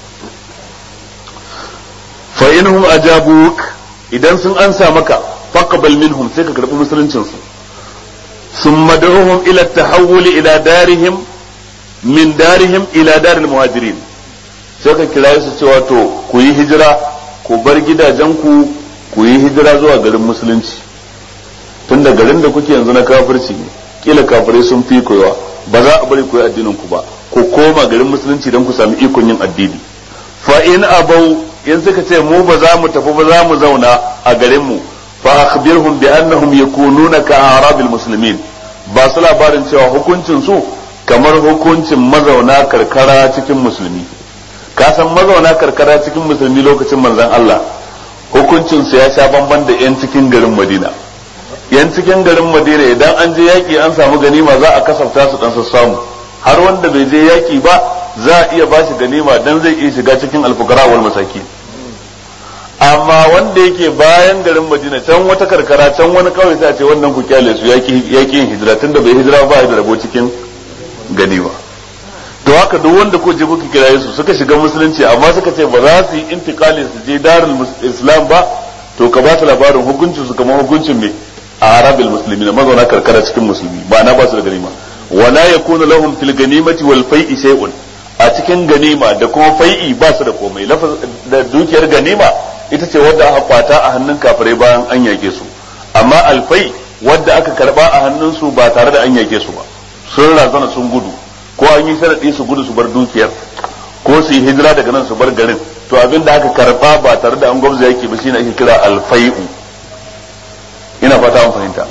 fa inhum ajabuk idan sun ansa maka faqbal minhum sai ka karbi musuluncin su thumma da'uhum ila tahawul ila darihim min darihim ila daril muhajirin sai ka kira su cewa to ku yi hijira ku bar gidajenku ku yi hijira zuwa garin musulunci tunda garin da kuke yanzu na kafirci ne kila kafirai sun fi koyawa ba za a bari ku yi addinin ku ba ku koma garin musulunci don ku sami ikon yin addini fa in abau in suka ce mu ba za mu tafi ba za mu zauna a garin mu fa akhbirhum bi annahum yakununa ka arabil muslimin ba su labarin cewa hukuncin su kamar hukuncin mazauna karkara cikin musulmi ka san mazauna karkara cikin musulmi lokacin manzon Allah hukuncin su ya sha bamban da yan cikin garin Madina yan cikin garin Madina idan an je yaki an samu ganima za a kasafta su dan samu har wanda bai je yaki ba za a iya bashi ganima dan zai iya shiga cikin alfukara wal masaki amma wanda yake bayan garin Madina can wata karkara can wani kawai sai a ce wannan ku kyale su yaki yaki yin hijira tunda bai hijira ba da rabo cikin ganima to haka duk wanda ko je kuka kira su suka shiga musulunci amma suka ce ba za su yi intikali su je darul islam ba to ka ba su labarin hukuncin su kamar hukuncin me a arabil muslimin mazauna karkara cikin musulmi ba na ba su da ganima wala yakunu lahum fil ganimati wal fai'i shay'un a cikin ganima da kuma fai'i ba su da komai da dukiyar ganima ita ce wadda aka kwata a hannun kafirai bayan an yake su amma alfai wadda aka karba a hannun su ba tare da an yake su ba sun razana sun gudu ko an yi sharadi su gudu su bar dukiyar ko su yi hijira daga nan su bar garin to abin da aka karba ba tare da an gwamza yake ba shine ake kira alfai'u ina fata an fahimta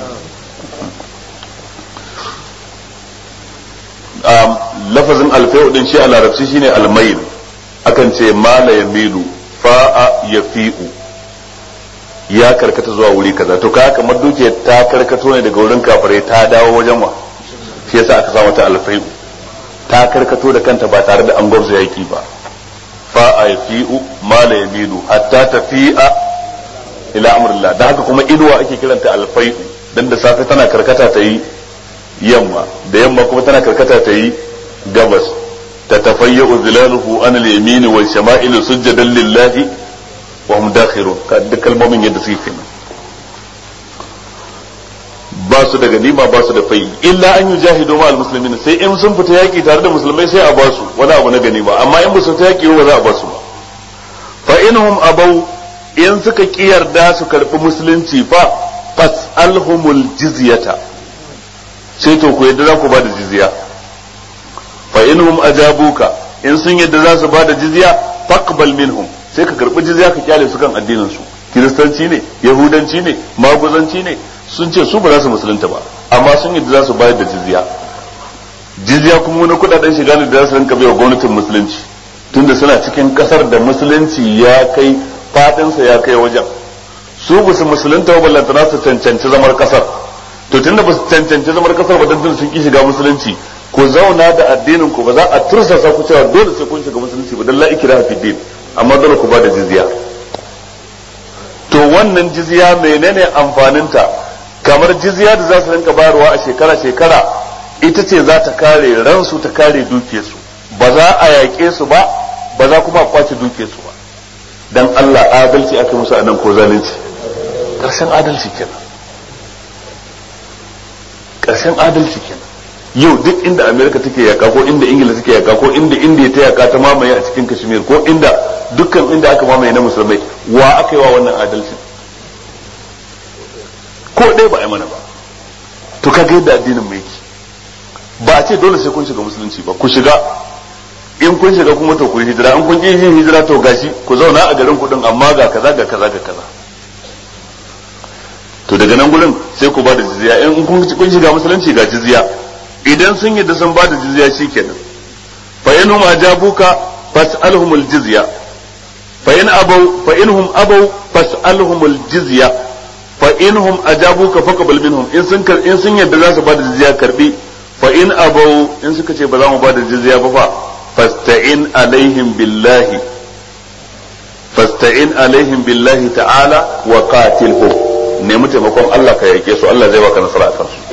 lafazin alfai'u din shi a larabci shine almail akan ce mala yamilu fa'a yafi'u ya karkata zuwa wuri kaza to ka kamar dukiyar ta karkato ne daga wurin kafirai ta dawo wajen wa shi yasa aka sa mata alfai'u ta karkato da kanta ba tare da an gwabza yaki ba fa a yafi'u ma la yamilu hatta tafi'a ila amrillah da haka kuma inuwa ake kiranta alfai'u dan da safe tana karkata ta yi yamma da yamma kuma tana karkata ta yi gabas ta tafayyu zilaluhu an al-yamini wal shama'il sujadan lillahi wa hum dakhirun ka duk kalmomin yadda suke kenan ba su da ganima ba su da fai illa an yi jahidu ma almuslimin sai in sun fita yaki tare da musulmai sai a ba su wani abu na ganima amma in ba su fita yaki ba za a ba su ba fa inhum abau in suka kiyarda su karbi musulunci fa fas'alhumul jizyata sai to ku yadda za ku ba da jizya fa inhum ajabuka in sun yadda za su bada jizya faqbal minhum sai ka karbi jizya ka kyale su kan addinin su kiristanci ne yahudanci ne maguzanci ne sun ce su ba za su musulunta ba amma sun yadda za su bayar da jizya jizya kuma wani kudaden shiga ne da za su rinka bai wa gwamnatin musulunci tunda suna cikin kasar da musulunci ya kai fadinsa ya kai wajen su ba su musulunta ba ballantana su cancanci zamar kasar to tunda ba su cancanci zamar kasar ba dan sun ki shiga musulunci ku zauna da addinin ku ba za a tursasa ku cewa dole sai kun shiga musulunci ba dan la ikra fi din amma dole ku ba da jizya to wannan jizya menene amfaninta kamar jizya da za su rinka bayarwa a shekara shekara ita ce za ta kare ransu ta kare dukiyarsu ba za a yaƙe su ba ba za kuma a kwace dukiyarsu ba dan Allah adalci aka musu anan ko zalunci ƙarshen adalci kenan ƙarshen adalci kenan yau duk inda amerika take yaka ko inda ingila take yaka ko inda indiya ta yaka ta mamaye a cikin kashmir ko inda dukkan inda aka mamaye na musulmai wa aka yi wa wannan adalcin ko ɗaya ba a yi mana ba to kaga yadda addinin mai yake ba a ce dole sai kun shiga musulunci ba ku shiga in kun shiga kuma to ku yi hijira in kun yi yin hijira to gashi ku zauna a garin kudin amma ga kaza ga kaza ga kaza to daga nan gurin sai ku ba da jizya in kun shiga musulunci ga jizya idan sun yadda sun ba da jizya shikenan fa in hum ajabuka fas'alhum al-jizya fa in abaw fa in hum abaw fas'alhum al-jizya fa in hum ajabuka faqbal minhum in sun in sun yadda za su ba da jizya karbi fa in abaw in suka ce ba za mu ba da jizya ba fa fasta'in alaihim billahi fasta'in alaihim billahi ta'ala wa qatilhum nemi taimakon Allah ka yake su Allah zai baka nasara akan su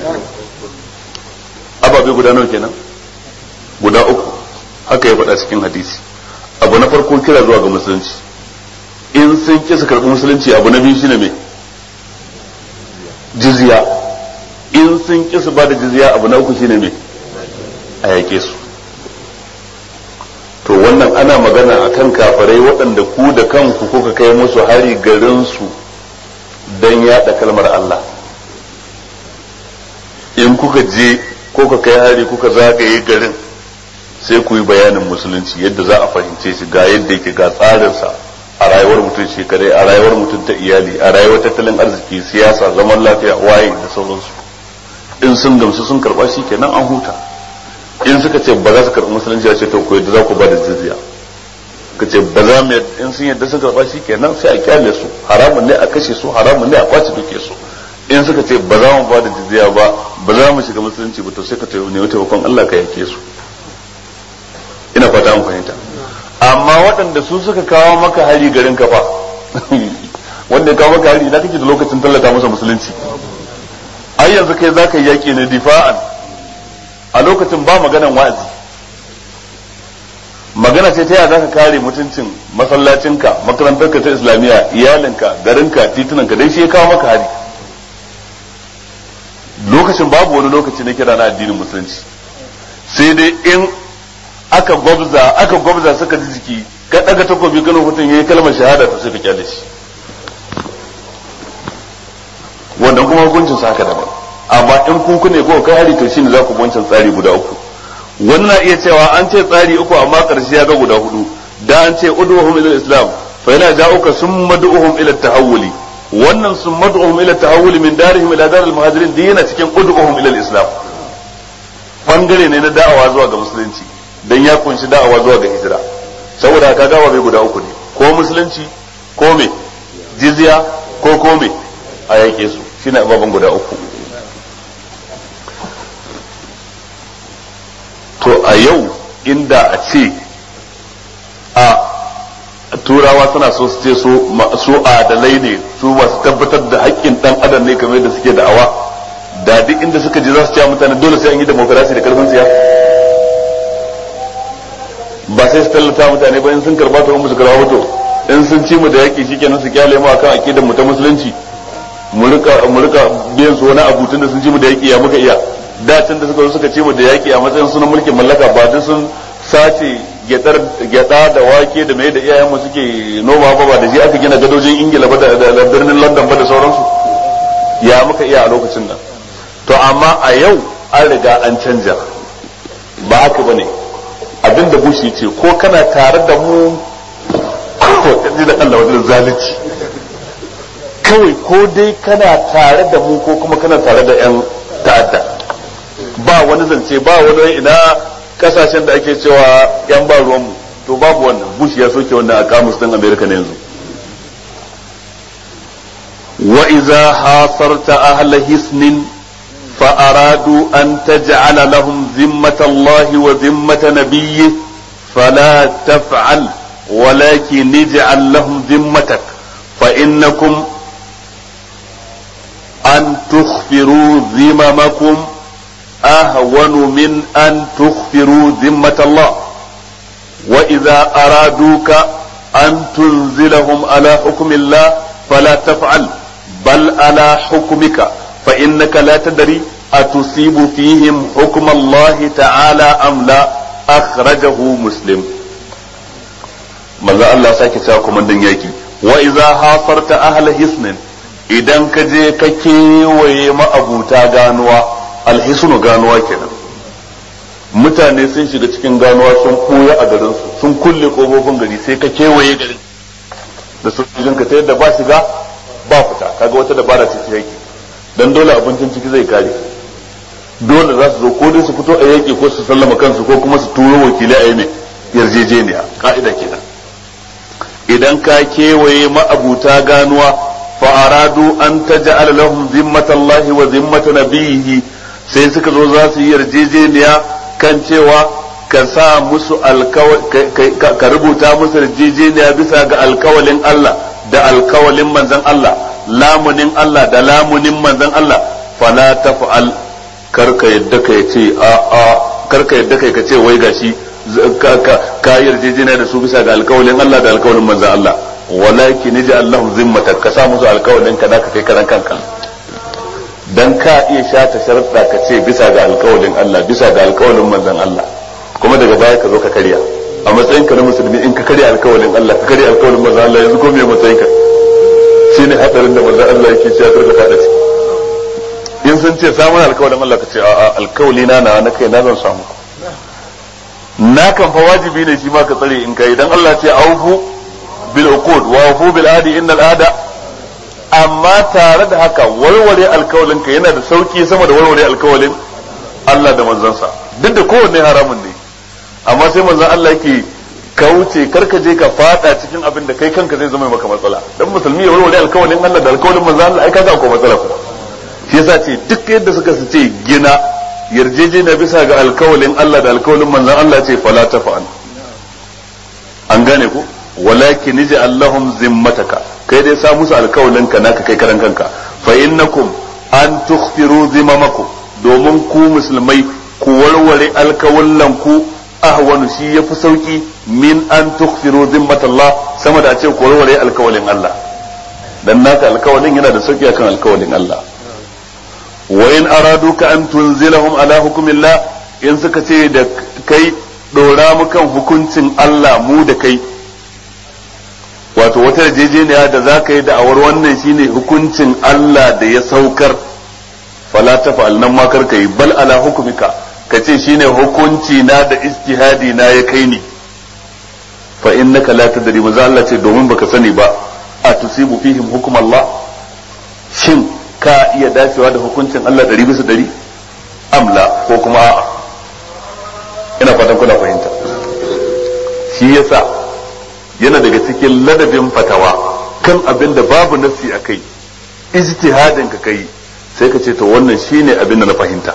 ababe guda nawa kenan guda uku haka ya faɗa cikin hadisi abu na farko kira zuwa ga musulunci in sun ki su karɓi musulunci abu na biyu shine me jizya in sun ki su ba da jizya abu na uku shine me a yake su to wannan ana magana akan kafarai waɗanda ku da kanku kuka kai musu hari garin su don yaɗa kalmar Allah in kuka je ko ka kai hari kuka zagaye garin sai ku yi bayanin musulunci yadda za a fahimce shi ga yadda yake ga tsarinsa a rayuwar mutum shekarai a rayuwar mutum ta iyali a rayuwar tattalin arziki siyasa zaman lafiya waye da sauransu in sun gamsu sun karba shi kenan an huta in suka ce ba za su karɓi musulunci a ce to ku yadda za ku ba da jizya ka ce ba za mu in sun yadda sun karba shi kenan sai a kyale su haramun ne a kashe su haramun ne a kwace duke su in suka ce ba za mu ba da jizya ba ba za mu shiga musulunci ba to sai ka ce ne taimakon Allah ka yake su ina fata mun fahimta amma waɗanda su suka kawo maka hari garin ka fa wanda ya kawo maka hari ina kake da lokacin tallata masa musulunci ai yanzu kai zaka yi yaki ne difa'an a lokacin ba maganan wa'azi magana ce ta yaya zaka kare mutuncin masallacinka makarantarka ta islamiyya iyalinka garinka titunanka dai shi ya kawo maka hari lokacin babu wani lokaci na kira na addinin musulunci sai dai in aka gwabza aka gwabza suka ji jiki ka daga takobi ganin mutum yayi kalmar shahada to sai ka kyale shi wannan kuma hukuncin sa haka daban amma in kun kune ko kai hari to shine za ku wancan tsari guda uku wannan iya cewa an ce tsari uku amma karshe ya ga guda hudu da an ce ud'uhum ila islam fa yana ja'uka summa du'uhum ila tahawuli wannan summa du'uhum ila tahawuli min darihim ila daril muhajirin din yana cikin ud'uhum ila islam bangare ne na da'awa zuwa ga musulunci dan ya kunshi da'awa zuwa ga hijira saboda ka gawa bai guda uku ne ko musulunci ko me jizya ko ko me a yake su shine ababen guda uku to a yau inda a ce a turawa suna so su ce su adalai ne su masu tabbatar da haƙƙin ɗan adam ne kamar da suke da'awa da duk inda suka je za su ce mutane dole sai an yi demokarasi da karfin siya ba sai su tallata mutane ba in sun karba to musu karba to in sun ci mu da yaƙi shikenan su kyale mu akan aqidar mu ta musulunci mu rika mu rika biyan su wani abu tunda sun ci mu da yaƙi ya muka iya da can da suka zo suka ce mu da yaƙi a matsayin sunan mulkin mallaka ba duk sun sace gyadar gyada da wake da mai da iyayen mu suke noma ba ba da shi aka gina gadojin ingila ba da birnin london ba da sauransu ya muka iya a lokacin nan to amma a yau an riga an canja ba haka bane abinda bush yace ko kana tare da mu ko kaji da Allah wajen zalunci kawai ko dai kana tare da mu ko kuma kana tare da yan ta'adda ba wani zance ba wani ina kasashen da ake cewa yan ba ruwan mu to babu wannan bush ya soke wannan a kamus din america ne yanzu wa idza hasarta ahla hisnin fa aradu an taj'ala lahum zimmata allahi wa zimmata nabiyyi fala taf'al ولكن اجعل لهم ذمتك فإنكم أن تخفروا ذممكم أهون من أن تخفروا ذمة الله وإذا أرادوك أن تنزلهم على حكم الله فلا تفعل بل على حكمك فإنك لا تدري أتصيب فيهم حكم الله تعالى أم لا أخرجه مسلم manzo Allah sake cewa komandan yaki wa idza hasarta ahla hisnin idan ka je ka kewaye ma'abuta ganuwa alhisnu ganuwa kenan mutane sun shiga cikin ganuwa sun koya a garin su sun kulle kofofin gari sai ka kewaye garin da sojojin ka ta yadda ba shiga ba fita kaga wata dabara ce ta yaki dan dole abincin ciki zai kare dole za su zo ko dai su fito a yaki ko su sallama kansu ko kuma su turo wakilai a yi mai yarjejeniya ka'ida kenan idan ka kewaye ma'abuta ganuwa fa'aradu an taj'al lahum zimmatallahi wa zimmata nabiyhi sai suka zo za su yi yarjejeniya kan cewa ka sa musu ka rubuta musu yarjejeniya bisa ga alkawalin Allah da alkawalin manzon Allah lamunin Allah da lamunin manzon Allah fala taf'al karka yadda ka ce a a karka yadda kai ka ce wai gashi ka yarjejeniya da su bisa ga alkawalin Allah da alkawalin manzan Allah walakin ji Allahu zimmata ka sa musu alkawalin ka naka kai karan kanka dan ka iya shata sharuɗa ka ce bisa ga alkawalin Allah bisa ga alkawalin manzan Allah kuma daga baya ka zo ka karya a matsayin ka na musulmi in ka karya alkawalin Allah ka karya alkawalin manzan Allah yanzu ko me matsayin ka shine hadarin da manzan Allah yake cewa karka fada ci in sun ce samun alkawalin Allah ka ce a'a alkawali na na kai na zan samu na kan fa wajibi ne shi ma ka tsare in kai dan Allah ce aufu bil uqud wa aufu bil adi innal ada amma tare da haka warware alkawalin ka yana da sauki sama da warware alkawalin Allah da manzansa duk da kowanne haramun ne amma sai manzon Allah yake kauce karka je ka fada cikin abin da kai kanka zai zama maka matsala dan musulmi ya warware alkawalin Allah da alkawalin manzon Allah ai kaga akwai matsala kuma shi yasa ce duk yadda suka su ce gina yarjejeniya bisa ga alkawalin Allah da alkawalin manzon Allah ce fala tafa'al an gane ko walakin ji Allahum zimmataka kai dai sa musu alkawalin ka naka kai karan kanka fa innakum an tukhfiru zimamakum domin ku musulmai ku warware alkawallan ku ahwanu shi yafi sauki min an tukhfiru zimmatallah sama da a ce ku warware alkawalin Allah dan naka alkawalin yana da sauki akan alkawalin Allah wa in araduka an tunzilahum ala hukumillah in suka ce da kai dora mu kan hukuncin Allah mu da kai wato wata yarjejeniya da za ka yi da'awar wannan shine hukuncin Allah da ya saukar fala tafa'al nan ma kar yi bal ala hukumika ka ce shine hukunci na da istihadi na ya kai ni fa innaka la tadri maza Allah ce domin baka sani ba a tusibu fihim hukum Allah shin ka iya dacewa da hukuncin Allah ɗari bisa ɗari amla ko kuma a'a ina fatan kuna fahimta shi yasa yana daga cikin ladabin fatawa kan abin da babu nassi a kai ijtihadin ka kai sai ka ce to wannan shine abin da na fahimta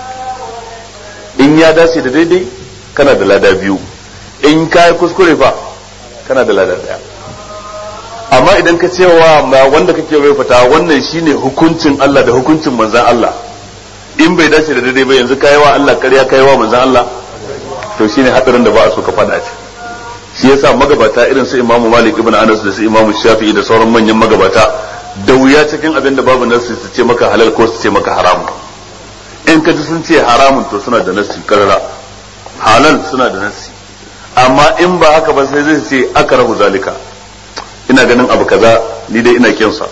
in ya dace da daidai kana da lada biyu in ka yi kuskure fa kana da lada daya amma idan ka ce wa wanda kake bai fata wannan shine hukuncin Allah da hukuncin manzan Allah in bai dace da daidai ba yanzu kai wa Allah ƙarya kai wa manzan Allah to shine hadarin da ba a so ka fada ce shi yasa magabata irin su Imam Malik ibn Anas da su Imam Shafi'i da sauran manyan magabata da wuya cikin abin da babu nasu su ce maka halal ko su ce maka haram in ka ji sun ce haramun to suna da nasi karara halal suna da nasi amma in ba haka ba sai zai ce aka rahu zalika ina ganin abu kaza ni dai ina kinsa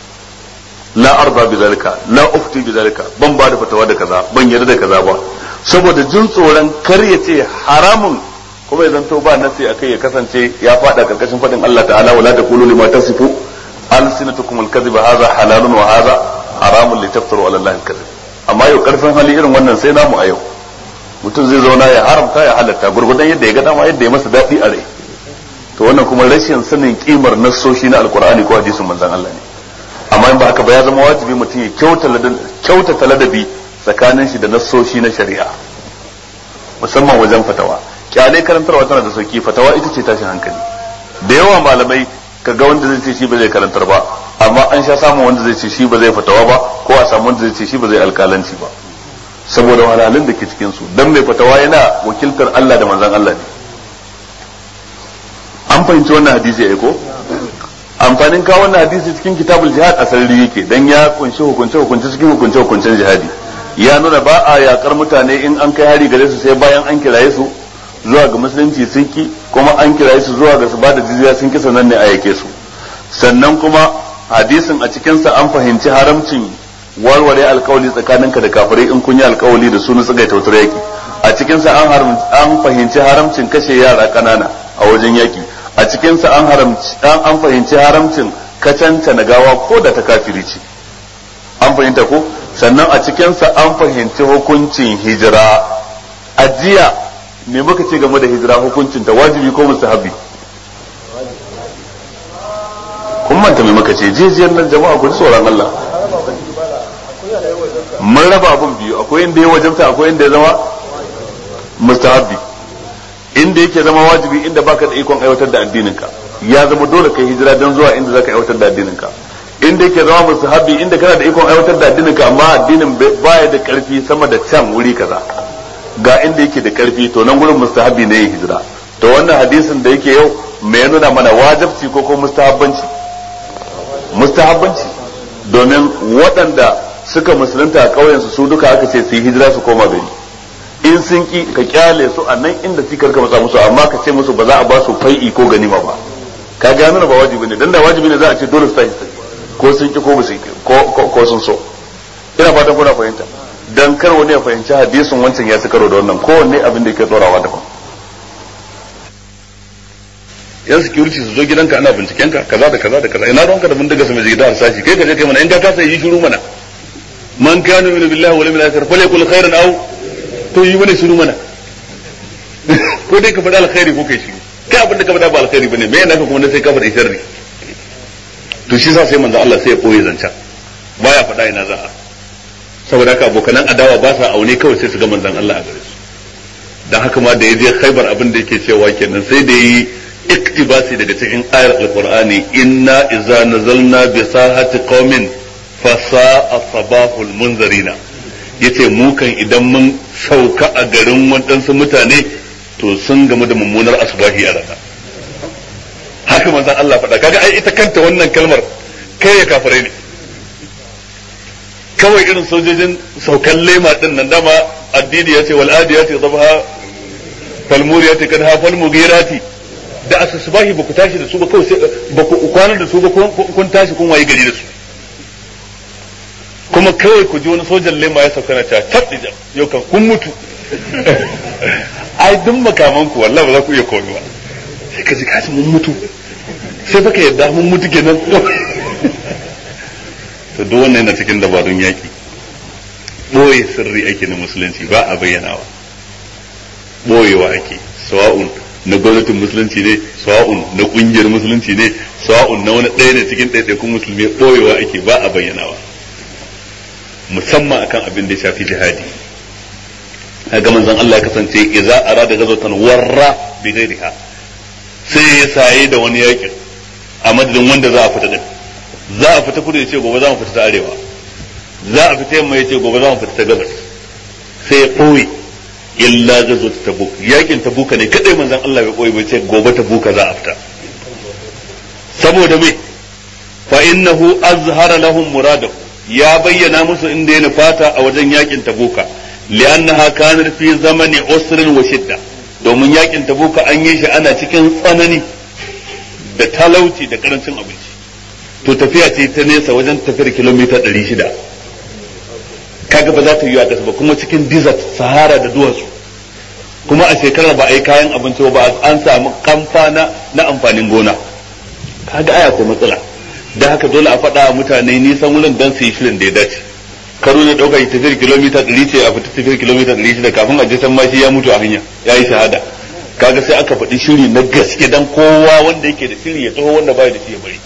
la arba bi zalika la ufti bi zalika ban ba da fatawa da kaza ban yarda da kaza ba saboda jin tsoron kar ya ce haramun kuma ya zanto ba nasi akai ya kasance ya fada karkashin fadin Allah ta'ala wala taqulu lima tasifu alsinatukum alkadhiba hadha halalun wa hadha haramun litaftaru ala Allah alkadhib amma yau karfin hali irin wannan sai namu a yau mutum zai zauna ya haramta ya halatta gurgudan yadda ya ga dama yadda ya masa daɗi a rai to wannan kuma rashin sanin kimar nassoshi na alkur'ani ko hadisin manzon Allah ne amma in ba haka ba ya zama wajibi mutum ya kyautata ladabi tsakanin shi da nassoshi na shari'a musamman wajen fatawa kyalai karantarwa tana da sauki fatawa ita ce tashin hankali da yawa malamai kaga wanda zai ce shi ba zai karantar ba amma an sha samun wanda zai ce shi ba zai fatawa ba ko a samu wanda zai ce shi ba zai alkalanci ba saboda wahalhalun da ke cikin su dan mai fatawa yana wakiltar Allah da manzon Allah ne an fahimci wannan hadisi ai ko amfanin kawo wannan hadisi cikin kitabul jihad a sarari yake dan ya kunshi hukunce hukunce cikin hukunce hukuncen jihadi ya nuna ba a yakar mutane in an kai hari gare su sai bayan an kiraye su zuwa ga musulunci sun ki kuma an kiraye su zuwa ga su bada jizya sun ki sannan ne a yake su sannan kuma hadisin a cikinsa an fahimci haramcin warware alkawali tsakaninka da kafirai in kun yi alkawali da su na tsagai tautar yaki a cikinsa an an fahimci haramcin kashe yara kanana a wajen yaki a cikinsa an haramci an fahimci haramcin kacanta na gawa ko da ta kafiri ce an fahimta ko sannan a cikinsa an fahimci hukuncin hijira ajiya me muka ce game da hijira hukuncin ta wajibi ko mustahabi kun manta me muka ce jijiyar nan jama'a ku ji tsoron Allah mun raba abun biyu akwai inda ya wajabta akwai inda ya zama mustahabi inda yake zama wajibi inda baka da ikon aiwatar da addininka ya zama dole kai hijira don zuwa inda zaka aiwatar da addininka inda yake zama mustahabi inda kana da ikon aiwatar da addininka amma addinin baya da karfi sama da can wuri kaza ga inda yake da karfi to nan gurin mustahabi ne yin hijira to wannan hadisin da yake yau me nuna mana wajibci ko ko mustahabbanci mustahabbanci domin waɗanda suka musulunta a ƙauyen su duka aka ce su yi hijira su koma gari in sun ki ka kyale su a nan inda sikar ka matsa musu amma ka ce musu ba za a ba su fai'i ko ganima ba ka ga nuna ba wajibi ne dan da wajibi ne za a ce dole su tashi ko sun ki ko ba su ko ko sun so ina fatan kuna fahimta dan kar wani ya fahimci hadisin wancan ya ci karo da wannan kowanne abin da yake tsorawa daban yan security su zo gidanka ana binciken ka kaza da kaza da kaza ina ruwanka da bindiga su mai gida harsashi kai ka je kai mana in ka kasa yi shiru mana man kana min billahi wal yawmil akhir falyakul khairan aw to yi mana shiru mana ko dai ka faɗa alkhairi ko kai shiru kai abin da ka faɗa ba alkhairi bane me yana ka kuma sai ka faɗa sharri to shi sa sai manzo Allah sai ya koyi zancan baya faɗa ina za a saboda haka abokanan adawa ba sa aune kawai sai su ga manzon Allah a gare su dan haka ma da ya je Khaibar abin da yake cewa kenan sai da yi iktibasi daga cikin ayar alqur'ani inna idza nazalna bi sahati qaumin fa sa'a sabahul munzarina yace mu kan idan mun sauka a garin waɗansu mutane to sun gamu da mummunar asbahi a rana haka manzon Allah faɗa kaga ai ita kanta wannan kalmar kai ya kafirai ne kawai irin sojojin saukan lema din nan dama addini ya ce wal adiyati dhabha fal muriyati kadha fal mughirati da asasbahi ba ku tashi da su ba kawai sai ba ku kwana da su ba kun tashi kun waye gari da su kuma kawai ku ji wani sojan lema ya sauka na ta tabdija yau kan kun mutu ai duk makaman ku wallahi ba za ku iya komai ba sai ka ji kaji mun mutu sai baka yadda mun mutu kenan to duk wannan yana cikin dabarun yaki boye sirri ake na musulunci ba a bayyanawa boyewa ake sawa'un na gwamnatin musulunci ne sawa'un na kungiyar musulunci ne sawa'un na wani ɗaya ne cikin ɗaiɗaikun musulmi boyewa ake ba a bayyanawa musamman akan abin da ya shafi jihadi ga manzon Allah ya kasance idza arada ghazwatan warra bi ghairiha sai ya saye da wani yakin a madadin wanda za a fita din za a fita kudu ya ce gobe za mu fita ta arewa za a fita yamma ya ce gobe za mu fita ta gabas sai ya ɓoye illa gazo ta tabuk yakin tabuka ne kadai manzon Allah ya ɓoye bai ce gobe tabuka za a fita saboda me fa innahu azhara lahum muradahu ya bayyana musu inda ya nufata a wajen yakin tabuka li'annaha kanat fi zamani usrin wa shidda domin yakin tabuka an yi shi ana cikin tsanani da talauci da karancin abinci to tafiya ce ta nesa wajen tafiyar kilomita 600 kaga ba za ta yi a ƙasa ba kuma cikin desert sahara da duwatsu kuma a shekarar ba a yi kayan abinci ba an samu kamfa na na amfanin gona kaga aya ko matsala da haka dole a faɗa mutane nisan wurin dan su yi shirin da ya dace karo ne ɗauka tafiyar kilomita ɗari ce a fita tafiyar kilomita ɗari shida kafin a je can ma shi ya mutu a hanya ya yi shahada kaga sai aka faɗi shiri na gaske dan kowa wanda yake da shiri ya taho wanda baya da shi ya bari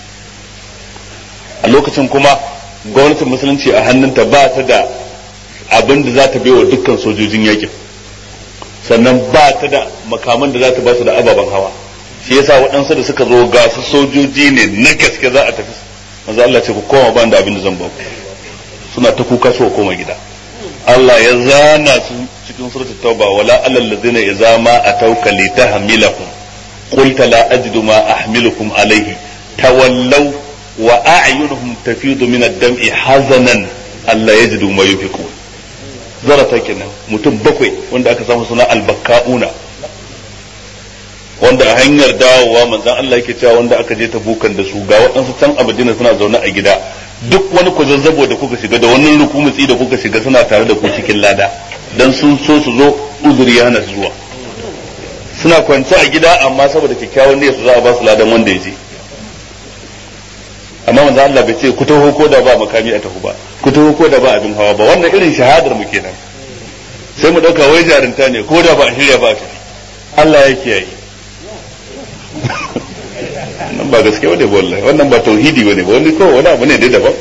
a lokacin kuma gwamnatin musulunci a hannunta ba ta da abin da za ta baiwa dukkan sojojin yakin sannan ba ta da makaman da za ta ba su da ababen hawa shi yasa waɗansu da suka zo ga su sojoji ne na gaske za a tafi manzo Allah ce ku koma ban da abin da zan ba ku suna ta kuka su koma gida Allah ya zana su cikin surat tauba wala alal ladzina idza ma atawka litahmilahum qulta la ajidu ma ahmilukum alayhi tawallaw wa a'yunuhum tafidu min ad-dam'i hazanan alla yajidu ma yunfiqun zarata kenan mutum bakwai wanda aka samu suna albakka'una wanda a hanyar dawowa manzon Allah yake cewa wanda aka je ta bukan da su ga waɗansu can a Madina suna zaune a gida duk wani kwazazzabo da kuka shiga da wani rukumutsi da kuka shiga suna tare da ku cikin lada dan sun so su zo uzuri ya hana su zuwa suna kwance a gida amma saboda kyakkyawan niyyar su za a ba su ladan wanda ya je amma manzo Allah bai ce ku taho ko da ba makami a taho ba ku taho ko da ba abin hawa ba wannan irin shahadar mu kenan sai mu dauka wai jarinta ne ko da ba a shirya ba a tafi Allah ya kiyaye nan ba gaske bane wallahi wannan ba tauhidi bane ba wani kawai wani abu ne dai daban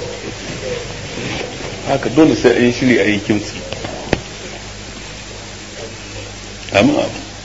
haka dole sai a yi shiri a yi kimtsi amma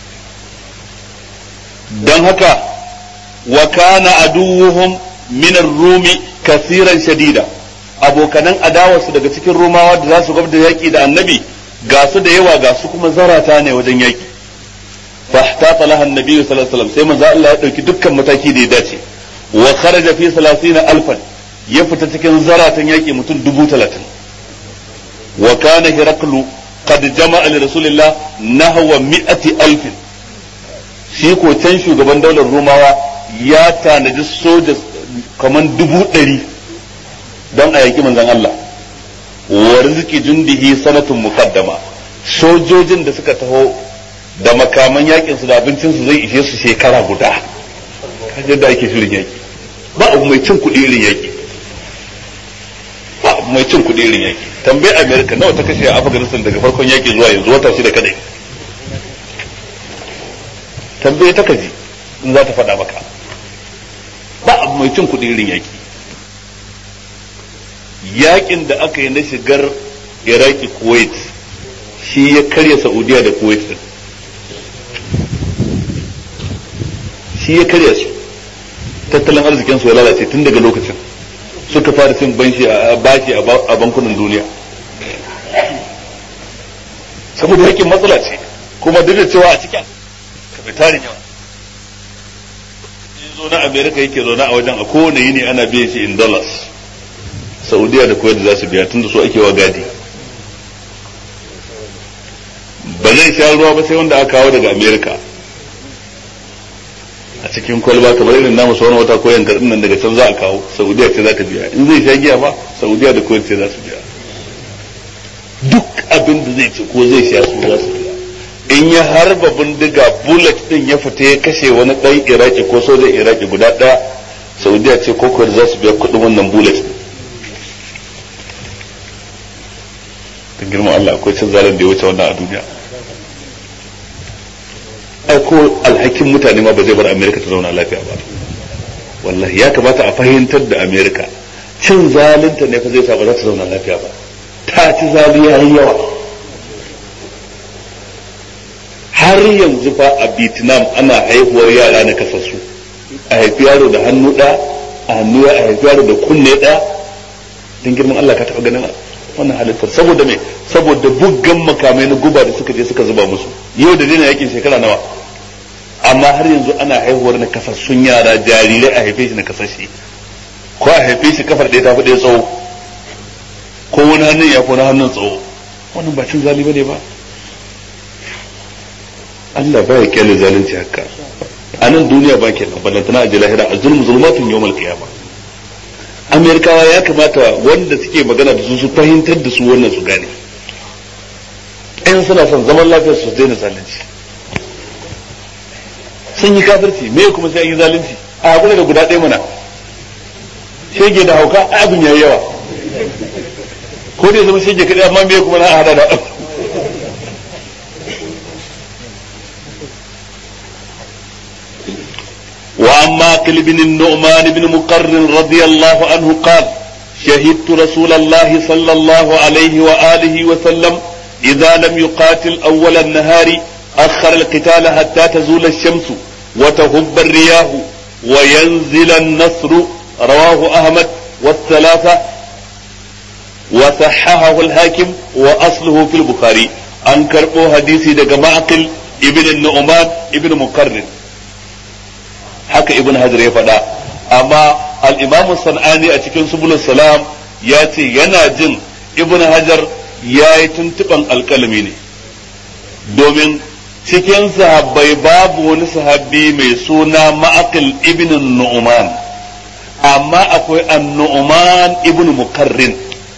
don haka wa kana aduwuhum min ar-rumi kasiran shadida abokanan adawarsu daga cikin rumawa da za su gwabda yaki da annabi ga su da yawa ga su kuma zarata ne wajen yaki fahtata laha annabi sallallahu alaihi wasallam sai manzo Allah ya dauki dukkan mataki da ya dace wa kharaja fi 30 alfan ya fita cikin zaratan yaki mutum dubu talatin wa kana hiraklu qad jama'a li rasulillah nahwa mi'ati alfin shi ko can shugaban daular rumawa ya tanaji soja kaman dubu ɗari don a yaƙi manzon Allah wa rizqi jundihi sanatun muqaddama sojojin da suka taho da makaman yakin su da abincin su zai ishe su shekara guda kaje da ake shirin yaki ba abu mai cin kuɗi irin yaki ba abu mai cin kuɗi irin yaki tambayi america nawa ta kashe a afghanistan daga farkon yaki zuwa yanzu wata shida kadai tambaye ta kaji in za ta faɗa maka ba abu mai cin kuɗi irin yaki yakin da aka yi na shigar iraki kuwait shi ya karya saudiya da kuwait din shi ya karya su tattalin arzikin su ya lalace tun daga lokacin suka fara cin banshi a baki a bankunan duniya saboda yakin matsala ce kuma duk da cewa a cikin kapitarin yawa zo na america yake zaune a wajen a kowane yini ana biyan shi in dollars saudiya da kuwait za su biya tun da su ake wa gadi ba zai sha ruwa ba sai wanda aka kawo daga america a cikin kwalba kamar irin namu sauran wata ko yankar nan daga can za a kawo saudiya ce za ta biya in zai sha giya ba saudiya da kuwait ce za su biya duk abin da zai ci ko zai sha su za su biya in ya harba bindiga bullet din ya fita ya kashe wani ɗan iraki ko sojan iraki guda ɗaya saudiya ce ko kuwait za su biya kuɗin wannan bullet din ta girman Allah akwai cin zalin da ya wuce wannan a duniya ai ko alhakin mutane ma ba zai bar Amerika ta zauna lafiya ba wallahi ya kamata a fahimtar da Amerika cin zalinta ne fa zai sa ba za ta zauna lafiya ba ta ci zali yayi yawa har yanzu fa a Vietnam ana haihuwar yara na kasassu a haifi yaro da hannu ɗaya a hannu a haifi yaro da kunne ɗaya don girman Allah ka taɓa ganin wannan halittar saboda me saboda buggan makamai na guba da suka je suka zuba musu yau da daina yakin shekara nawa amma har yanzu ana haihuwar na kasassun yara jarirai a haife shi na kasashe ko a haife shi kafar ɗaya ta fi ɗaya tsawo ko wani hannun ya ko wani hannun tsawo wannan ba cin zali bane ba Allah baya kyale zalunci haka a nan duniya ba kenan ballantana a lahira a zulmu zulmatun yawmal qiyamah amerikawa ya kamata wanda suke magana da su su fahimtar da su wannan su gane in in suna son zaman lafiyar su daina zalunci sun yi kafirci me kuma sai an yi zalunci a hakuri da guda ɗaya mana shege da hauka a abin yayi yawa ko dai zama shege kaɗai amma me kuma na hada da وعن ماقل بن النعمان بن مقر رضي الله عنه قال شهدت رسول الله صلى الله عليه وآله وسلم إذا لم يقاتل أول النهار أخر القتال حتى تزول الشمس وتهب الرياح وينزل النصر رواه أحمد والثلاثة وصححه الحاكم وأصله في البخاري أنكر حديثي دقى معقل ابن النعمان ابن مقرن haka ibn hajar ya faɗa amma al-imam sanani a cikin subul salam ya ce yana jin ibn hajar ya yi tuntuɓan alƙalami ne domin cikin sahabbai babu wani sahabbi mai suna ma'aqil ibn nu'man amma akwai an-nu'man ibn mukarrin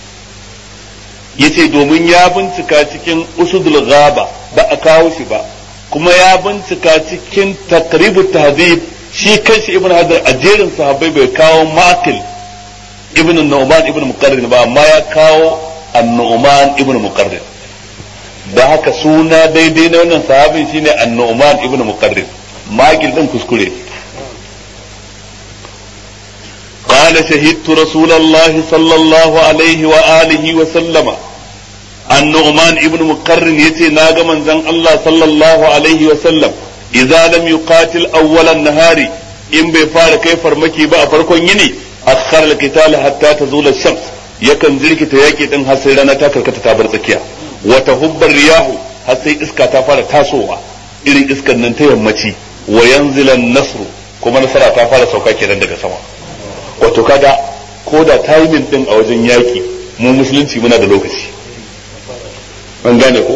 yace domin ya bincika cikin usudul ghaba ba a kawo shi ba kuma ya bincika cikin taqribut tahdhib shi kanshi ibn hajar a jerin sahabbai bai kawo makil ibn nu'man ibn muqarrin ba amma ya kawo an-nu'man ibn muqarrin da haka suna daidai na wannan sahabin shine an-nu'man ibn muqarrin makil din kuskure قال شهدت رسول الله صلى الله عليه وآله وسلم النعمان ابن مقرن يتي ناغا من زن الله صلى الله عليه وسلم idza lam yuqatil awwalan nahari in bai fara kai farmaki ba a farkon yini akhar al-qital hatta tazula ash-shams yakan jirkita yaki din har sai rana ta karkata ta bar tsakiya wa tahubbar riyahu har sai iska ta fara tasowa irin iskan nan ta yammaci wa yanzilan nasru kuma nasara ta fara sauka kenan daga sama wato kaga ko da timing din a wajen yaki mu musulunci muna da lokaci an gane ko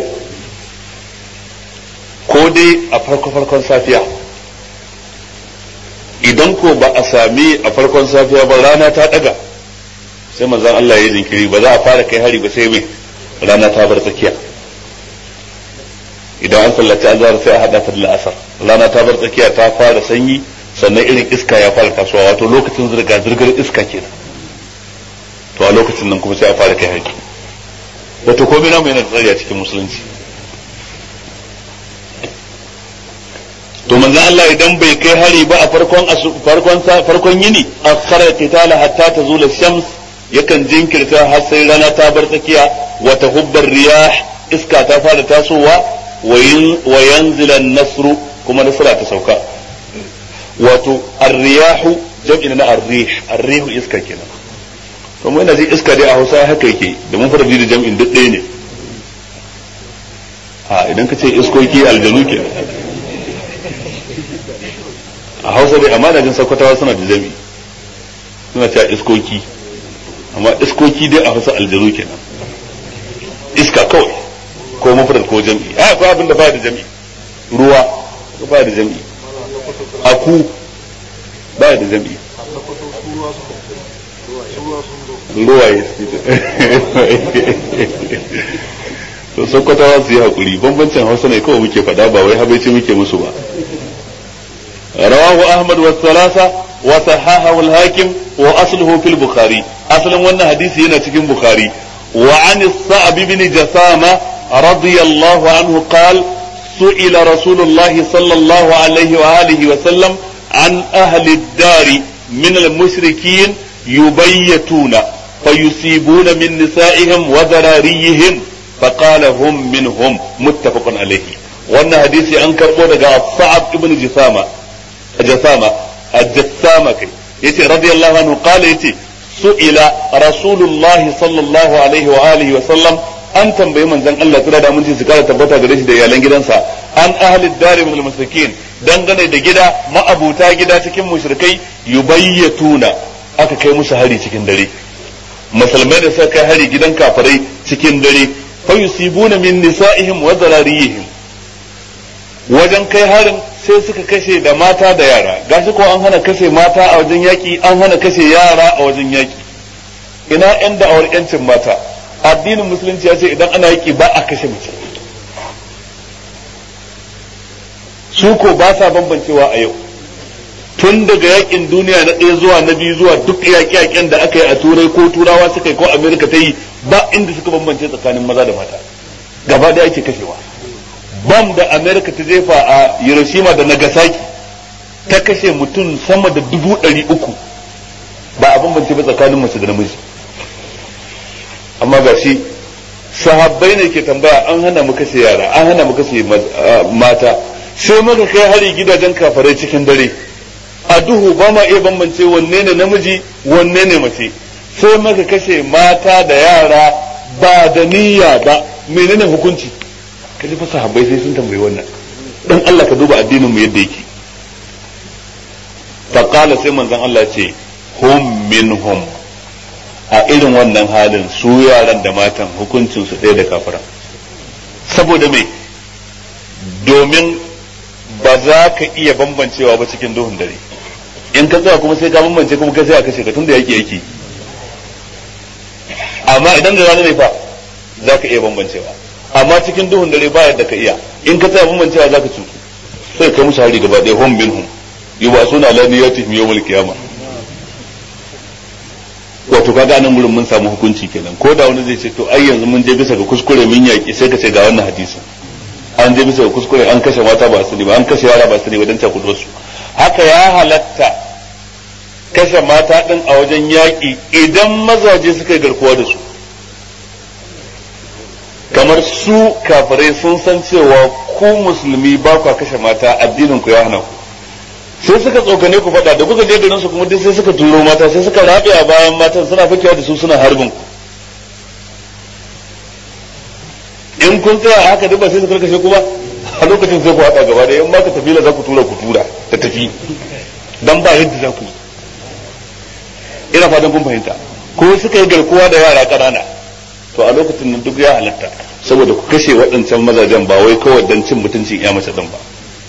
ko dai a farko farkon safiya idan ko ba a sami a farkon safiya ba rana ta daga sai manzon Allah ya jinkiri ba za a fara kai hari ba sai mai rana ta bar tsakiya idan an sallaci azhar sai a hada ta da la'asar rana ta bar tsakiya ta fara sanyi sannan irin iska ya fara tasowa wato lokacin zirga zirgar iska kenan to a lokacin nan kuma sai a fara kai hari wato komai namu yana da tsari a cikin musulunci to manzo Allah idan bai kai hari ba a farkon farkon farkon yini akhara qitala hatta tazula shams yakan jinkirta har sai rana ta bar tsakiya wa tahubbar riyah iska ta fara tasowa wa yanzila an-nasru kuma nasra ta sauka wato ar-riyahu jam'i na ar-rih ar-rih iska kenan to mu ina ji iska dai a Hausa haka yake da mun fara da jam'in duk ɗaya ne a idan ka ce iskoki aljanu kenan a hausa dai amma jin sakwatawa suna da jami suna cewa iskoki amma iskoki dai a hausa aljanu kenan iska kawai ko mafradar ko jami a akwai abin da ba da jami ruwa ba da jami aku ba da jami ruwaye to sakwatawa su yi hakuri bambancin hausa ne kawai muke faɗa ba wai habaici muke musu ba رواه أحمد والثلاثة وصححه الحاكم وأصله في البخاري أصلا وانا حديث هنا في البخاري وعن الصعب بن جثامة رضي الله عنه قال سئل رسول الله صلى الله عليه وآله وسلم عن أهل الدار من المشركين يبيتون فيصيبون من نسائهم وذراريهم فقال هم منهم متفق عليه wannan hadisi an karbo daga Sa'ab ibn Jisama Jasama Jassama kai yace radiyallahu anhu qala yace su'ila Rasulullah sallallahu alaihi wa alihi wa sallam an tambayi manzon Allah tsira da mun su kara tabbata gare shi da iyalan gidansa an ahli dari min al-mushrikin dangane da gida ma'abuta gida cikin mushrikai yubayyatuna aka kai musu hari cikin dare musulmai da suka kai hari gidan kafirai cikin dare fa yusibuna min nisa'ihim wa zarariyihim wajen kai harin sai suka kashe da mata da yara gashi ko an hana kashe mata a wajen yaki an hana kashe yara a wajen yaki ina yan da'awar yancin mata addinin musulunci ya ce idan ana yaki ba a kashe mace su ko ba sa bambancewa a yau tun daga yakin duniya na ɗaya zuwa na biyu zuwa duk yaƙe-yaƙen da aka yi a turai ko turawa suka yi ko amerika ta yi ba inda suka bambance tsakanin maza da mata gaba da ake kashewa bam da amerika ta jefa a hiroshima da nagasaki ta kashe mutum sama da dubu ɗari uku ba a bambance ba tsakanin mace da namiji amma ga shi sahabbai ne ke tambaya an hana mu kashe yara an hana mu kashe mata sai muka kai hari gidajen kafarai cikin dare a duhu ba ma iya bambance wanne ne namiji wanne ne mace sai muka kashe mata da yara ba da niyya ba menene hukunci kaji fa sahabbai sai sun tambayi wannan dan Allah ka duba addinin mu yadda yake fa qala sai manzon Allah ce hum minhum a irin wannan halin su yaran da matan hukuncin su ɗaya da kafira saboda me domin ba za ka iya bambancewa ba cikin duhun dare in ka tsaya kuma sai ka bambance kuma kai sai a kashe ka tunda yake yake amma idan da rana ne fa za ka iya bambancewa amma cikin duhun dare ba yadda ka iya in ka tsaya bambancewa za ka cutu sai kai musu hari gaba ɗaya hum bin hum yi ba suna la niyatihim yawmal qiyamah wato kaga nan gurin mun samu hukunci kenan ko da wani zai ce to ai yanzu mun je bisa ga kuskure mun yaki sai ka ce ga wannan hadisin an je bisa ga kuskure an kashe mata ba sani ba an kashe yara ba sani ba dan cakudo su haka ya halatta kashe mata din a wajen yaki idan mazaje suka yi garkuwa da su kamar su kafirai sun san cewa ku musulmi ba ku kashe mata addinin ku ya hana ku sai suka tsokane ku faɗa da kuka je garin su kuma duk sai suka turo mata sai suka rabe a bayan matan suna fakewa da su suna harbin ku in kun tsaya haka duk ba sai su karkashe ku ba a lokacin sai ku haɗa gaba da in ma ka tafi la za ku tura ku tura ta tafi dan ba yadda za ku yi ina fatan kun fahimta ko suka yi garkuwa da yara ƙanana to a lokacin nan duk ya halatta saboda ku kashe waɗancan mazajen ba wai kawai dan cin mutuncin ya mace din ba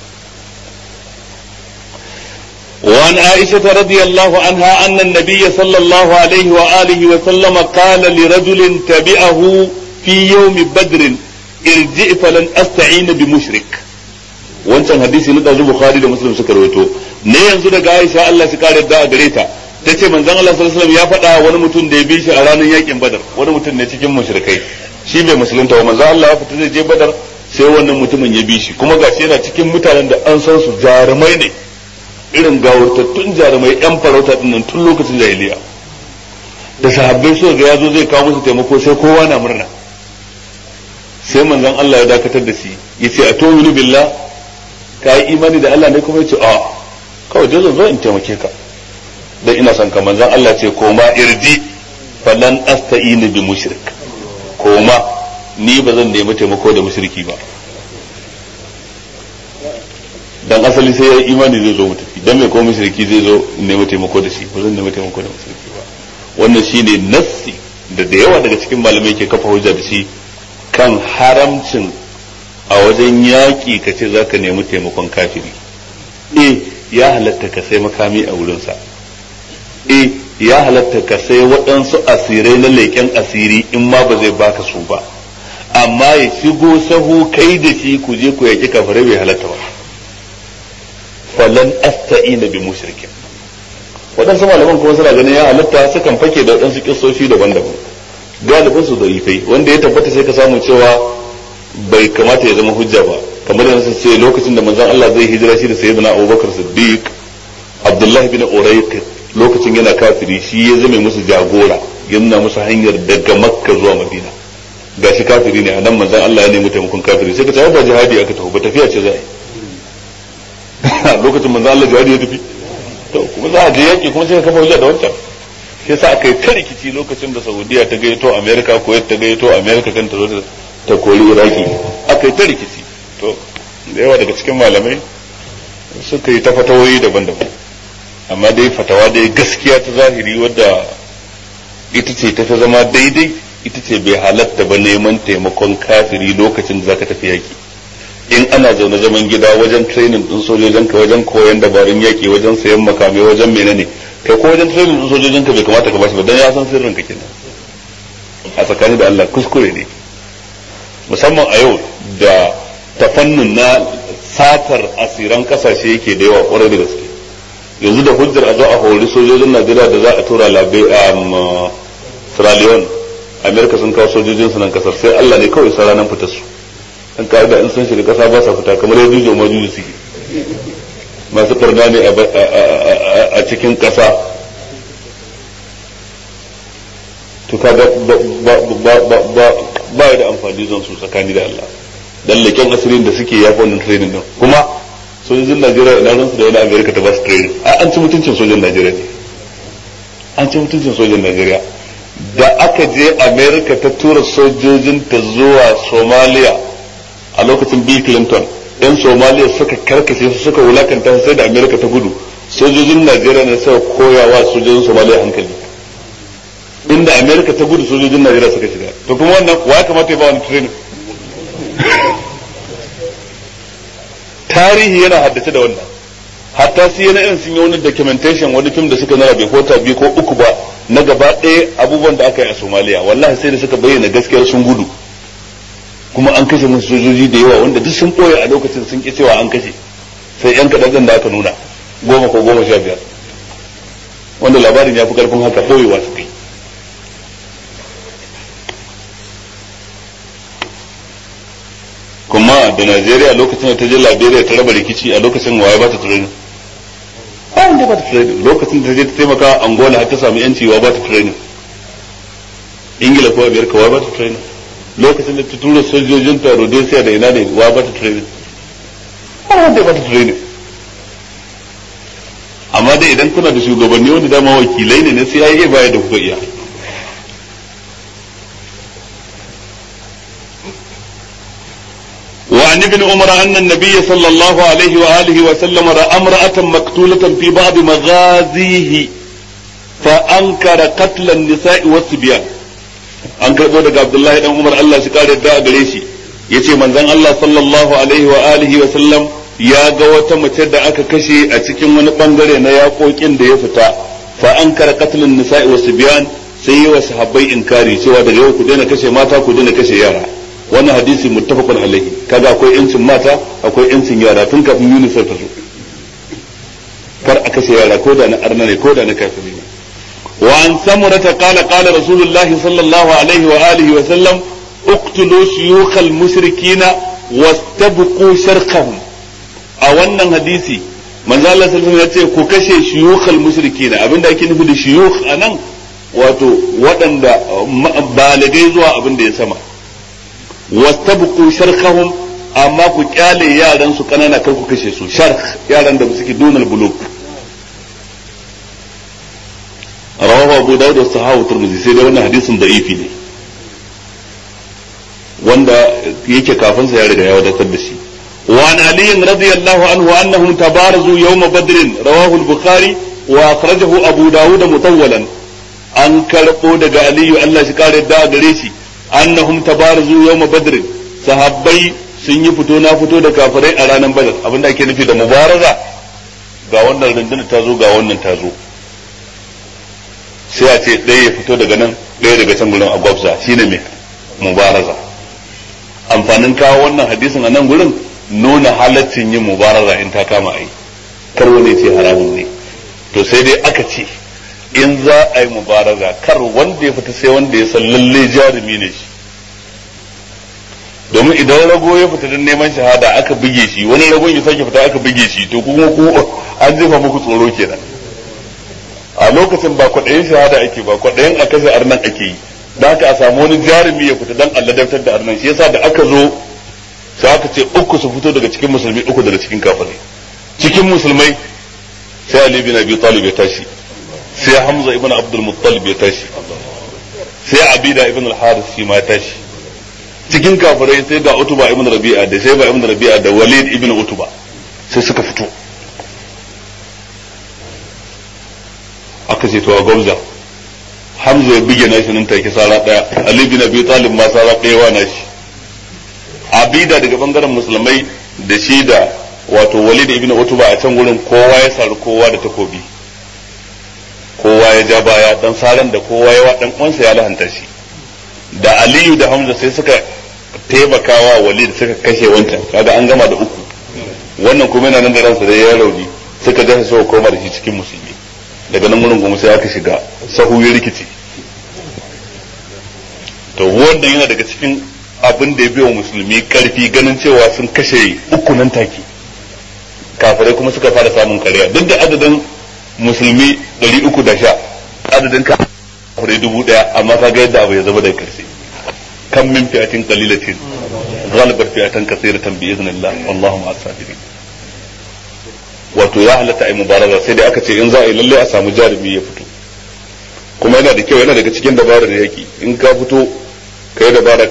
وعن عائشة رضي الله عنها أن النبي صلى الله عليه وآله وسلم قال لرجل تبعه في يوم بدر ارجع فلن أستعين بمشرك wancan hadisi na ɗazu Bukhari da Muslim suka rawaito ne yanzu daga Aisha Allah shi kare da a gare ta tace manzon Allah sallallahu alaihi wasallam ya faɗa wani mutum da ya bi shi a ranar yakin Badar wani mutum ne cikin mushrikai shi bai musulunta ba manzon Allah ya fita zai je Badar sai wannan mutumin ya bi shi kuma gashi yana cikin mutanen da an san su jarumai ne irin gawurtattun jarumai yan farauta dinnan tun lokacin jahiliya da sahabbai suka ga yazo zai kawo musu taimako sai kowa na murna sai manzon Allah ya dakatar da shi yace a tu'minu billah ka yi imani da Allah ne kuma yace a kawai dai zo in taimake ka dan ina son ka manzon Allah ce koma irji falan asta'inu bi mushrik koma ni ba zan nemi taimako da mushriki ba dan asali sai ya yi imani zai zo mu tafi dan mai ko mushriki zai zo nemi taimako da shi ba zan nemi taimako da mushriki ba wannan shine nassi da da yawa daga cikin malamai ke kafa hujja da shi kan haramcin a wajen yaƙi ka ce za ka nemi taimakon kafiri e ya halatta ka sai makami a wurinsa e ya halatta ka sai waɗansu asirai na leƙen asiri in ma ba zai baka su ba amma ya shigo sahu kai da shi ku je ku yaƙi kafirai bai halatta ba falan asta'ina bi mushrikin waɗansu malaman kuma suna ganin ya halatta sukan fake da waɗansu kissoshi daban-daban galibin su da'ifai wanda ya tabbata sai ka samu cewa bai kamata ya zama hujja ba kamar da nasu ce lokacin da manzon Allah zai hijira shi da sayyidina Abubakar Siddiq Abdullah bin Urayq lokacin yana kafiri shi ya zame musu jagora ya nuna musu hanyar daga Makka zuwa Madina gashi kafiri ne a nan manzon Allah ya nemi taimakon kafiri sai ka ce ba jihadi aka tafi ba tafiya ce za a yi lokacin manzon Allah jihadi ya tafi to kuma za a je yaki kuma sai ka kafa hujja da wancan sai sa aka yi ta rikici lokacin da Saudiya ta gayyato America Kuwait ta gayyato America kan ta zo ta kori Iraki aka yi ta rikici to da yawa daga cikin malamai suka yi ta fatawoyi daban-daban amma dai fatawa dai gaskiya ta zahiri wadda ita ce ta zama daidai ita ce bai halatta ba neman taimakon kafiri lokacin da zaka tafi yaki in ana zaune zaman gida wajen training din sojojin ka wajen koyon dabarun yaki wajen sayan makamai wajen menene kai ko wajen training din sojojin ka bai kamata ka bashi ba dan ya san sirrin ka kenan a tsakani da Allah kuskure ne musamman a yau da ta fannin na satar asiran kasashe yake da yawa kwarai da gaske yanzu da hujjar a zo a hori sojojin najeriya da za a tura labe a sierra leone amerika sun kawo sojojin su nan kasar sai allah ne kawai sa ranar fitar su an ka'ida in sun shiga kasa ba sa fita kamar yadda jujo ma juju suke masu barna ne a cikin kasa to kaga ba da amfani zan su tsakani da Allah dan leken asirin da suke yafi wannan training din kuma sojojin Najeriya ina ransu da wani Amerika ta ba su training a an ci mutuncin sojan Najeriya ne an ci mutuncin sojan Najeriya da aka je Amerika ta tura sojojin ta zuwa Somalia a lokacin Bill Clinton yan Somalia suka karkashe su suka wulakanta sai da Amerika ta gudu sojojin Najeriya ne suka koyawa sojojin Somalia hankali inda amerika ta gudu sojojin najeriya suka shiga to kuma wannan wa kamata ya ba wani training tarihi yana haddace da wannan hatta su yana irin sun yi wani documentation wani fim da suka nuna bai kota biyu ko uku ba na gaba ɗaya abubuwan da aka yi a somaliya wallahi sai da suka bayyana gaskiyar sun gudu kuma an kashe musu sojoji da yawa wanda duk sun ɓoye a lokacin sun ƙi cewa an kashe sai yan kaɗan da aka nuna goma ko goma sha biyar wanda labarin ya fi ƙarfin haka ɓoyewa su kai kuma da Najeriya lokacin da ta je Liberia ta raba rikici a lokacin waye ba ta training ba wanda ba ta training lokacin da ta je ta taimaka Angola har ta samu yanci wa ba ta training Ingila ko Amerika wa ba ta training lokacin da ta tura sojojin ta Rhodesia da ina ne wa ba ta training ba wanda ba ta training amma dai idan kuna da shugabanni wanda dama wakilai ne na CIA baya da kuka iya وعن ابن عمر أن النبي صلى الله عليه وآله وسلم رأى امرأة مقتولة في بعض مغازيه فأنكر قتل النساء والصبيان an karɓo daga Abdullahi dan Umar Allah shi kare da gare shi yace manzon Allah sallallahu alaihi wa alihi wa sallam ya ga wata mace da aka kashe a cikin wani bangare na yaƙoƙin da ya fita fa ankara qatlun nisa'i wa sibyan sai yi wa sahabbai inkari cewa daga yau ku daina kashe mata ku daina kashe yara wannan hadisi muttafaqun alaihi kaga akwai yancin mata akwai yancin yara tun kafin UNICEF ta zo kar a kashe yara ko da na arna ne ko da na kafiri ne wa an samurata qala qala rasulullahi sallallahu alaihi wa alihi wa sallam uqtulu shuyukhal mushrikina wastabqu sharqahum a wannan hadisi manzo Allah sallallahu alaihi wasallam ya ce ku kashe shuyukhal mushrikina abinda ake nufi da shuyukh anan wato waɗanda balagai zuwa abin da ya sama wastabqu sharkhahum amma ku kyale yaran su kanana kar ku kashe su sharh yaran da suke dunal buluk rawahu abu dawud da sahahu turmizi sai dai wannan hadisin da'ifi ne wanda yake kafin sa ya riga ya wadatar da shi وعن علي رضي الله عنه أنهم تبارزوا يوم بدر رواه البخاري وأخرجه أبو داود مطولا أن كرقوا دقى علي الله شكار الداء قريشي annahum tabarazu yawma badr sahabbai sun yi fito na fito da kafirai a ranar badar abinda ake nufi da mubaraza ga wannan rundunar ta zo ga wannan ta zo sai a ce ɗaya ya fito daga nan ɗaya daga can gurin agwabza shine mai mubaraza amfanin kawo wannan hadisin a nan gurin nuna halaccin yin mubaraza in ta kama ai kar wani ce haramun ne to sai dai aka ce in za a yi mubaraza kar wanda ya fita sai wanda ya san lalle jarumi ne shi domin idan rago ya fita don neman shahada aka buge shi wani ragon ya sake fita aka buge shi to kuma ku an jefa muku tsoro kenan a lokacin ba kwaɗayin shahada ake ba kwaɗayin a kashe arnan ake yi da haka a samu wani jarumi ya fita don alladabtar da arnan shi yasa da aka zo sai aka ce uku su fito daga cikin musulmi uku daga cikin kafirai cikin musulmai sai Ali bin Abi Talib ya tashi sai Hamza ibn Abdul Muttalib ya tashi sai Abida ibn al-Harith shi ma ya tashi cikin kafirai sai ga Utuba ibn Rabi'a da sai ba ibn Rabi'a da Walid ibn Utuba sai suka fito aka ce to a gwamza Hamza ya bige nashi nan take sara daya Ali bin Abi Talib ma sara daya wa nashi Abida daga bangaren musulmai da shi da wato Walid ibn Utuba a can gurin kowa ya saru kowa da takobi kowa ya ja baya dan saran da kowa ya dan uwansa ya lahanta shi da Aliyu da Hamza sai suka taimakawa Walid suka kashe wancan kaga an gama da uku wannan kuma yana nan da ransa da ya rauni suka dace sau koma da shi cikin musulmi daga nan wurin kuma sai aka shiga sahu ya rikici to wanda yana daga cikin abin da ya biyo musulmi karfi ganin cewa sun kashe uku nan take kafirai kuma suka fara samun kariya duk da adadin musulmi ɗari uku da sha adadin kafirai dubu ɗaya amma ka ga yadda abu ya zama da karshe kan min fi'atin qalilatin ghalabat fi'atan kathiratan bi idhnillah wallahu ma'as sabirin wato ya halatta ai mubaraza sai dai aka ce in za a yi lalle a samu jarumi ya fito kuma yana da kyau yana daga cikin dabarar yaki in ka fito ka yi dabara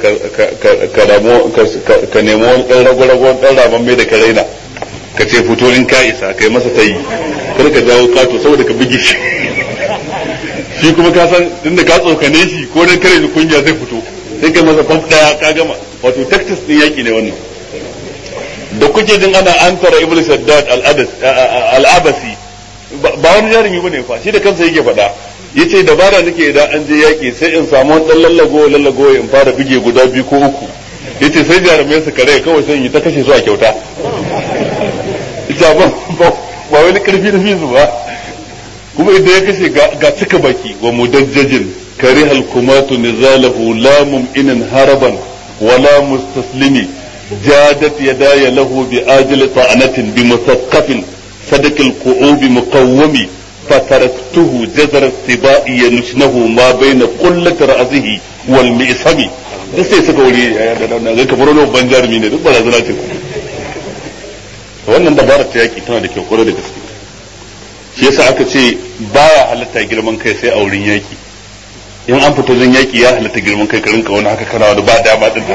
ka nemo wani ɗan rago-rago ɗan raman mai da ka raina ka ce fito in ka isa ka yi masa tayi kar ka jawo kato saboda ka buge shi shi kuma ka san inda ka tsokane shi ko dan kare ni kungiya zai fito sai kai masa fam daya ka gama wato tactics din yaki ne wannan da kuke jin ana an tara ibnu shaddad al-abasi ba wani jarumi bane fa shi da kansa yake faɗa yace dabara nake idan an je yaki sai in samu wani dan lallago lallago in fara bige guda biyu ko uku yace sai jarumai su kare kawai sai yi ta kashe su a kyauta ita ba ba wani karfi da fizu ba kuma idan ya kashe ga cika baki wa mudajjajin karihal kumatu nizalahu la mum'inan haraban wala mustaslimi جادت يداي له بآجل طعنة بمثقف صدق القعوب مقوم فتركته جزر السباء ينشنه ما بين قلة رأسه والمئسم da sai suka wuri ga kamar wani babban jarumi ne duk barazana ce wannan dabarar ta yaki tana da kyau kwarai da gaske shi yasa aka ce baya halatta girman kai sai a wurin yaki in an fito zan yaki ya halatta girman kai ka rinka wani haka kana wani ba dama din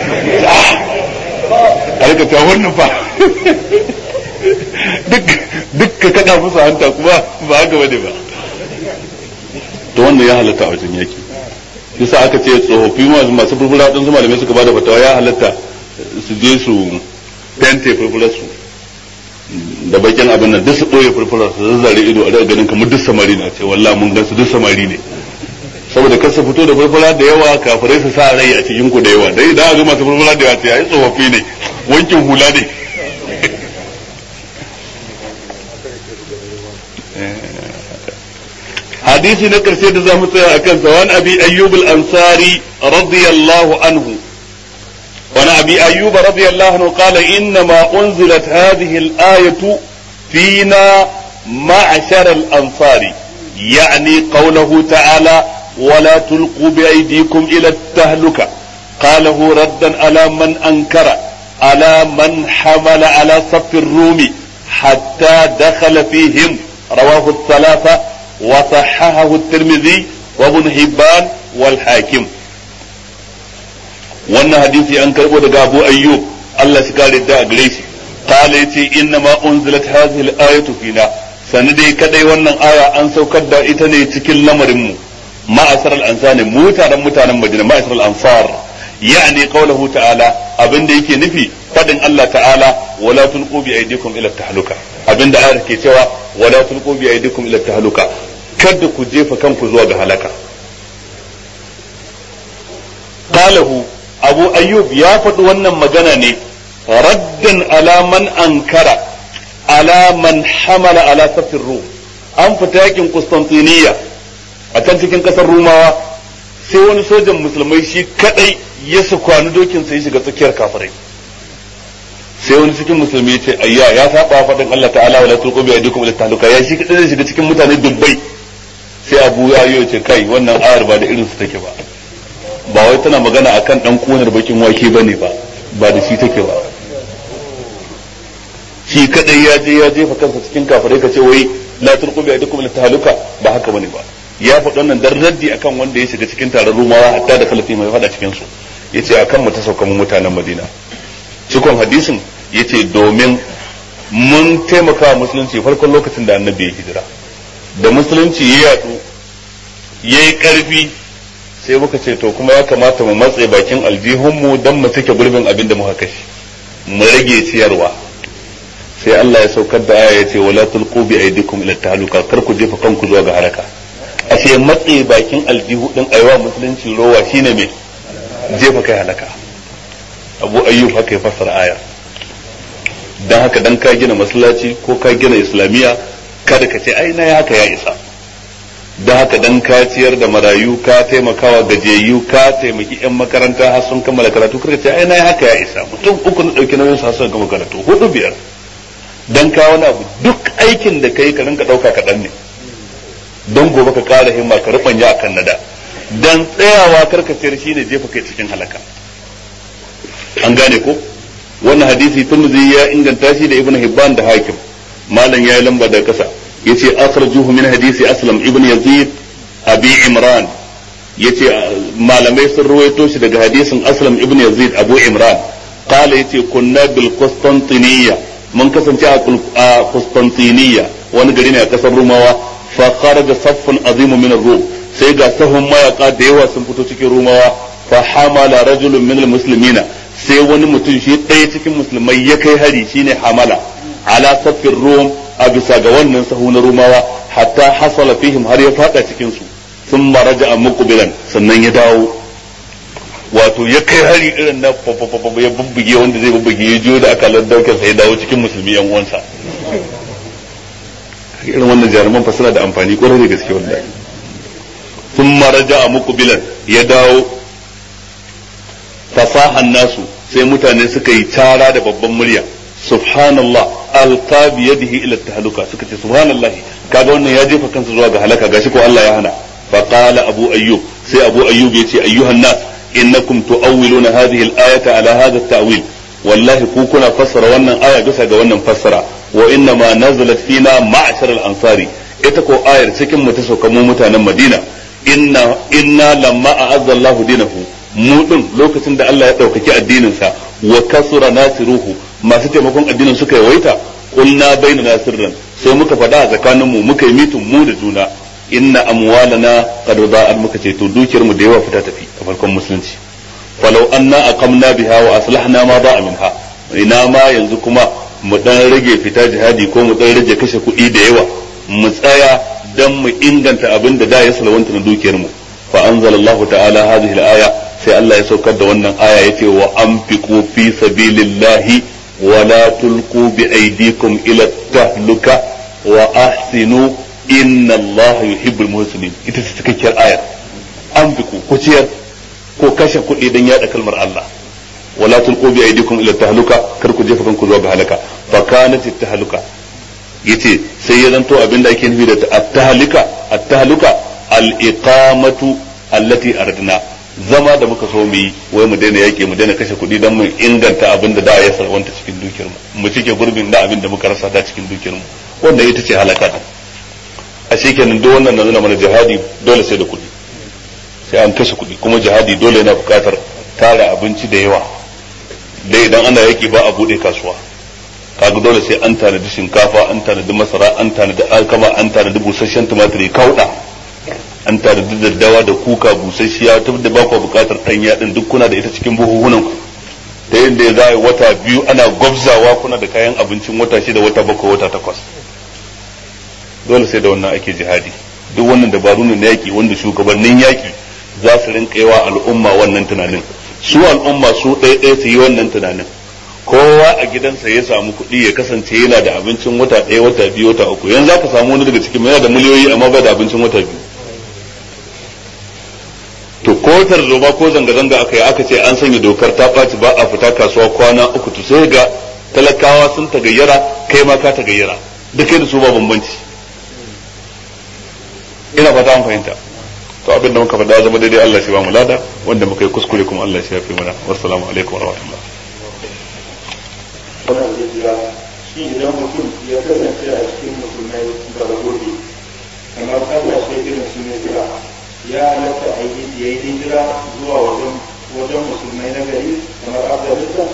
a rika ta wannan fa duk ka kada musu hanta kuma ba haka bane ba to wannan ya halatta a wajen yaki yasa aka ce tsofaffi masu furfura din su malamai suka bada fatawa ya halatta su je su fente furfurar su da bakin abin nan duk su ɓoye furfurar su zazzare ido a daga ganin kamar duk samari na ce wallah mun gan su duk samari ne saboda kar su fito da furfura da yawa kafirai su sa rai a cikin ku da yawa dai da ga masu furfura da yawa ce ai tsofaffi ne wankin hula ne hadisi na karshe da zamu tsaya akan sa wani abi ayyub al-ansari radiyallahu anhu wani abi ayyub radiyallahu anhu qala inna ma unzilat hadhihi al-ayatu fina ma'ashara al-ansari يعني قوله تعالى ولا تلقوا بأيديكم إلى التهلكة قاله ردا على من أنكر على من حمل على صف الروم حتى دخل فيهم رواه الثلاثة وصححه الترمذي وابن حبان والحاكم wannan hadisi an karbo daga Abu Ayyub Allah shi kare da gare shi qala yace inna ma unzilat hadhihi al-ayatu fina sani dai kadai wannan aya an saukar da ita ne cikin lamarin mu ma'asar al-ansani mu taron mutanen Madina ma'asar al-ansar yani qawluhu ta'ala abinda yake nufi fadin Allah ta'ala wala tulqu bi aydikum ila tahluka abinda ayar ke cewa wala tulqu bi aydikum ila tahluka kada ku jefa kanku zuwa ga halaka qalahu abu ayyub ya faɗi wannan magana ne raddan ala man ankara ala man hamala ala safin rum an fita yakin Constantiniya a can cikin kasar Rumawa sai wani sojan musulmai shi kadai ya su kwani dokin sai shiga tsakiyar kafirai sai wani cikin musulmi ya ce ayya ya saba faɗin Allah ta'ala wala tulqu bi aydikum ila tahluka ya shi kadai zai shiga cikin mutane dubbai sai Abu Ayyo ce kai wannan ayar ba da irin su take ba ba wai tana magana akan dan kunar bakin wake bane ba ba da shi take ba shi kadai ya je ya jefa kansa cikin kafirai ka ce wai la tulqu bi aydikum ila tahluka ba haka bane ba ya faɗi wannan dan raddi akan wanda ya shiga cikin taron rumawa hatta da kalafi mai faɗa cikin su yace akan mu ta sauka mu mutanen Madina cikon hadisin yace domin mun taimaka musulunci farkon lokacin da annabi ya hijira da musulunci ya yadu yayi karfi sai muka ce to kuma ya kamata mu matse bakin aljihunmu don mu cike gurbin abin da muka kashe mu rage ciyarwa sai Allah ya saukar da aya ya ce wala tulqu bi aydikum ila tahluka kar ku jefa kanku zuwa ga halaka ashe matse bakin aljihu din aiwa musulunci rowa shine me jefa kai halaka Abu Ayyub haka ya fassara aya dan haka dan ka gina masallaci ko ka gina islamiyya kada ka ce ai na haka ya isa da haka dan ka ciyar da marayu ka taimakawa gajiyayyu ka taimaki yan makaranta har sun kammala karatu kada ce ai na haka ya isa mutum uku na dauki nauyin su sun kammala karatu hudu biyar dan ka wani abu duk aikin da kai ka rinka dauka kaɗan ne don gobe ka kara himma ka rubanya akan nada dan tsayawa karkaciyar shine jefa kai cikin halaka an gane ko wannan hadisi Tirmidhi ya inganta shi da Ibn Hibban da Hakim malam yayi lamba da kasa yace akhrajuhu min hadisi Aslam ibn Yazid Abi Imran yace malamai sun ruwaito shi daga hadisin Aslam ibn Yazid Abu Imran qala yace kunna bil Qustantiniya mun kasance a Qustantiniya wani gari ne a kasar Rumawa fa kharaja saffun azim min ar-rum sai ga sahun mayaka da yawa sun fito cikin Rumawa fa hamala rajulun min al-muslimina sai wani mutum shi ɗaya cikin musulmai ya kai hari shine hamala ala saffin rum a bisa ga wannan sahu na rumawa hatta hasala fihim har ya fada cikin su sun maraja a muqbilan sannan ya dawo wato ya kai hari irin na ya bubbuge wanda zai bubbuge ya jiyo da aka laddauke sai ya dawo cikin musulmi yan uwansa irin wannan jaruman fa suna da amfani kwarai da gaske wallahi sun maraja a muqbilan ya dawo fasahan nasu sai mutane suka yi tara da babban murya subhanallah alqa bi yadihi ila tahluka suka ce subhanallah kaga wannan ya jefa kansa zuwa ga halaka gashi ko Allah ya hana fa qala abu ayyub sai abu ayyub yace ayyuhan nas innakum tuawwiluna hadhihi al-ayata ala hadha at-ta'wil wallahi ku kuna fassara wannan aya bisa ga wannan fassara wa inna ma nazalat fina ma'shar al-ansari ita ko ayar cikin mu ta sauka mu mutanen Madina inna inna lamma a'azza Allahu dinahu mu din lokacin da Allah ya ɗaukaki addininsa wa kasura nasiruhu masu taimakon addinin suka yawaita qulna bainana sirran sai muka faɗa a tsakanin mu muka yi mitin mu da juna inna amwalana qad da'at muka ce to dukiyar mu da yawa fita tafi a farkon musulunci falau anna aqamna biha wa aslahna ma da'a minha ina ma yanzu kuma mu dan rage fita jihadi ko mu dan rage kashe kuɗi da yawa mu tsaya dan mu inganta abin da da ya salwanta na dukiyar mu fa anzalallahu ta'ala hadhihi al-aya sai Allah ya saukar da wannan aya yace wa anfiqu fi sabilillahi wa la tulqu bi aydikum ila tahluka wa ahsinu inna Allah yuhibbul muhsinin ita ce cikakkiyar ayar anfiqu ku ciyar ko kashe kuɗi dan yada kalmar Allah wa la tulqu bi aydikum ila tahluka kar ku jefa kanku zuwa ga halaka fa kanat tahluka yace sai ya zanto abinda ake nufi da at-tahlika at-tahluka al-iqamatu allati aradna zama da muka so mu yi wai mu daina yaƙi mu daina kashe kuɗi don mu inganta abin da da ya sarwanta cikin dukiyar mu mu cike gurbin da abin da muka rasa da cikin dukiyar mu wanda ita ce halaka ta a shekenan duk wannan na nuna mana jihadi dole sai da kuɗi sai an kashe kuɗi kuma jihadi dole yana buƙatar tara abinci da yawa dai idan ana yaƙi ba a buɗe kasuwa kaga dole sai an tanadi shinkafa an tanadi masara an tanadi alkama an tanadi busasshen tumatiri kauɗa an tare da daddawa da kuka busasshiya ta da ba ku bukatar ɗanya ɗin duk kuna da ita cikin buhuhunan ku ta yadda za a yi wata biyu ana gwabzawa kuna da kayan abincin wata shida wata bakwai wata takwas dole sai da wannan ake jihadi duk wannan dabaru ne na yaƙi wanda shugabannin yaƙi za su rinka yawa al'umma wannan tunanin su al'umma su ɗaya ɗaya su yi wannan tunanin kowa a gidansa ya samu kuɗi ya kasance yana da abincin wata ɗaya wata biyu wata uku yanzu za ka samu wani daga cikin yana da miliyoyi amma ba da abincin wata biyu to ko tarzoma ko zanga-zanga aka yi aka ce an sanya dokar ta ɓaci ba a fita kasuwa kwana uku to sai ga talakawa sun tagayyara kai ma ka tagayyara duk da su ba bambanci ina fata an fahimta to abin da muka faɗa zama daidai Allah shi ba mu lada wanda muka yi kuskure kuma Allah shi ya fi mana wassalamu alaikum wa rahmatullah wannan zai jira shi idan mutum ya kasance a cikin musulmai bara gobe kamar kasashe irin su ne jira ya halatta a yi ya yi hijira zuwa wajen wajen musulmai na gari kamar afghanistan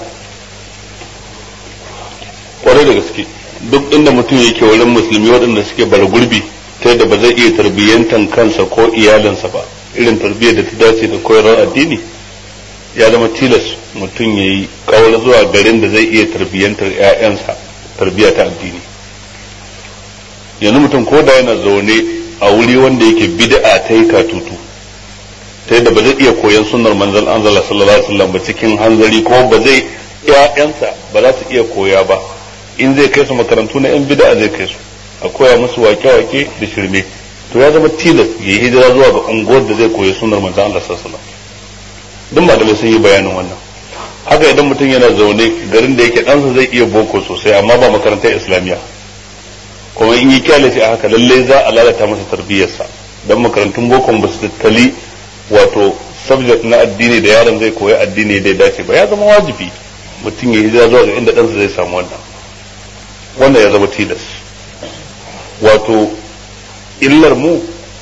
kwarai da gaske duk inda mutum yake wurin musulmi waɗanda suke bara gurbi ta yadda ba zai iya tarbiyyantan kansa ko iyalinsa ba irin tarbiyyar da ta dace da koyarwar addini ya zama tilas mutum ya yi kawar zuwa garin da zai iya tarbiyyantar 'ya'yansa tarbiyya ta addini yanzu mutum ko da yana zaune a wuri wanda yake bid'a ta yi katutu ta yadda ba zai iya koyan sunnar manzon Allah sallallahu alaihi wasallam ba cikin hanzari ko ba zai ƴaƴansa ba za su iya koya ba in zai kai su makarantu na yan bid'a zai kai su a koya musu wake-wake da shirme to ya zama tilas ya yi hijira zuwa ga unguwar da zai koyi sunar manzon Allah sallallahu alaihi wasallam duk malamai sun yi bayanin wannan haka idan mutum yana zaune garin da yake ɗansa zai iya boko sosai amma ba makarantar islamiyya kuma in yi kyale shi a haka lalle za a lalata masa tarbiyyarsa don makarantun bokon ba su tattali wato subject na addini da yaron zai koyi addini da ya dace ba ya zama wajibi mutum ya hijira zuwa ga inda ɗansa zai samu wannan wannan ya zama tilas wato illar mu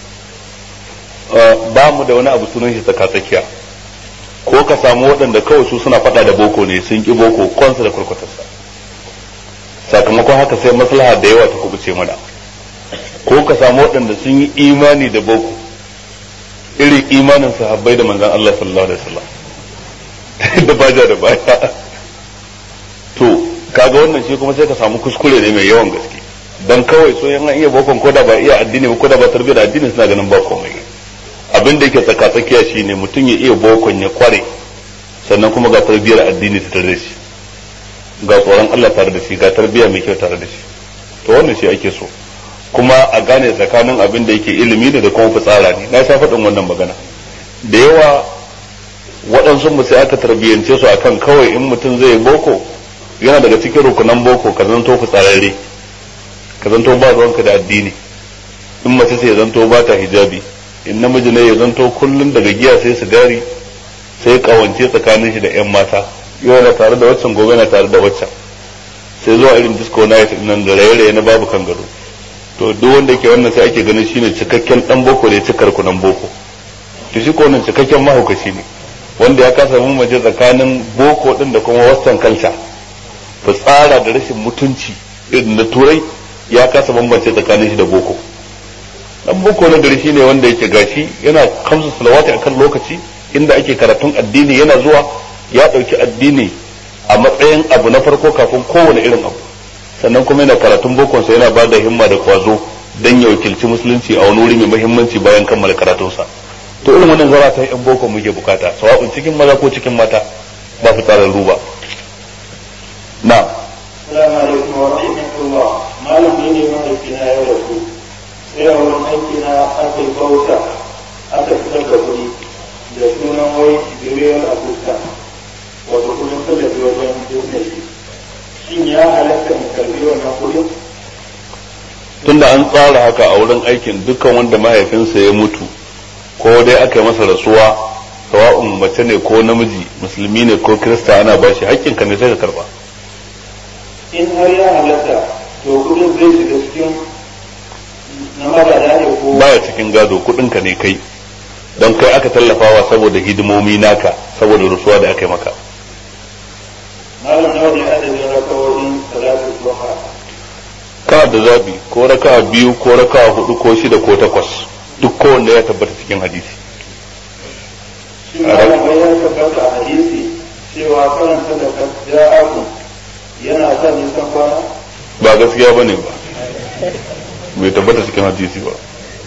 ba mu da wani abu sunan shi tsaka tsakiya ko ka samu waɗanda kawai su suna faɗa da boko ne sun ƙi boko kwansa da kurkutarsa sakamakon haka sai maslaha da yawa ta kubuce mana ko ka samu waɗanda sun yi imani da boko irin imanin sahabbai da manzan Allah sallallahu alaihi wasallam da baja da baya to kaga wannan shi kuma sai ka samu kuskure ne mai yawan gaske dan kawai so yan iya bokon ko da ba iya addini ba ko da ba tarbiyyar addini suna ganin ba komai abin da yake tsaka tsakiya shine mutum ya iya bokon ya kware sannan kuma ga tarbiyyar addini ta tare da shi ga tsoron Allah tare da shi ga tarbiyya mai kyau tare da shi to wannan shi ake so kuma a gane tsakanin abin da yake ilimi ne da kuma fitsara ne na sha faɗin wannan magana da yawa waɗansu mu sai aka tarbiyyance su akan kawai in mutum zai boko yana daga cikin rukunan boko ka zanto fitsararre ka zanto ba ruwanka da addini in mace sai ya zanto ba ta hijabi in namiji ne ya zanto kullum daga giya sai sigari sai kawance tsakanin shi da yan mata yau yana tare da waccan gobe yana tare da waccan sai zuwa irin disco night nan da raye-raye na babu kan gado to duk wanda ke wannan sai ake ganin shine cikakken dan boko da ya cikar kunan boko to shi ko wannan cikakken mahaukaci ne wanda ya kasa mun maje tsakanin boko din da kuma western culture fitsara da rashin mutunci irin na turai ya kasa bambance tsakanin shi da boko dan boko na gari shine wanda yake gashi yana kamsa salawati akan lokaci inda ake karatun addini yana zuwa ya dauki addini a matsayin abu na farko kafin kowane irin abu sannan kuma yana karatun bokonsa yana ba da himma da kwazo don ya wakilci musulunci a wani wuri mai muhimmanci bayan kammala karatunsa to irin wannan zara ta yan boko muke bukata sawa'un cikin maza ko cikin mata ba fi tsarin ruba na Assalamu alaikum wa rahmatullah malam ne ne mahaifina ya rasu sai a wurin aiki na aka yi bauta aka fitar da kuɗi da sunan wai biriyon abuka wato kudin tallafi wajen business shin ya halatta in karbi wannan kudin tunda an tsara haka a wurin aikin dukkan wanda mahaifinsa ya mutu ko dai aka yi masa rasuwa sawa'un mace ne ko namiji musulmi ne ko kirista ana ba shi haƙƙinka ne sai ka karba in har ya halatta to kudin zai shiga cikin na magada ne ko baya cikin gado kuɗinka ne kai don kai aka tallafawa saboda hidimomi naka saboda rasuwa da aka yi maka malam nawa ne adadin rakawoyin salatu duha kana da zabi ko raka biyu ko raka hudu ko shida ko takwas duk kowanne ya tabbata cikin hadisi shi malam wai ya tabbata a hadisi cewa karanta da ja'akum yana sa nisan kwana ba gaskiya bane ba bai tabbata cikin hadisi ba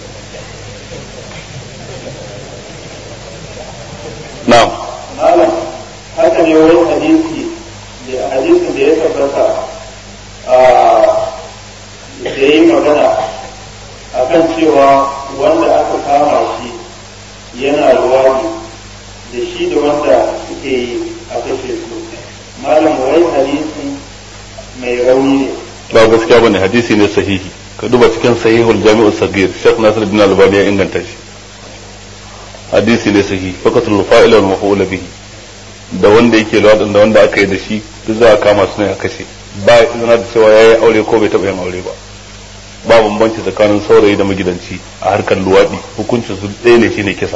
na'am malam haka ne wani hadisi da hadisin da ya tabbata a da yi magana akan cewa wanda aka kama shi yana ruwani da shi da wanda suke yi a kashe su malam wai hadisi mai rauni ne ba gaskiya bane hadisi ne sahihi ka duba cikin sahihul jami'u sagir Sheikh Nasir bin Albani ya inganta shi hadisi ne sahihi faqatul fa'ila wal maf'ul bihi da wanda yake lawadin da wanda aka yi da shi duk za a kama su ne a kashe ba izina da cewa yayi aure ko bai taba yin aure ba ba bambanci tsakanin saurayi da magidanci a harkar luwadi hukuncin su ɗaya ne shine kisa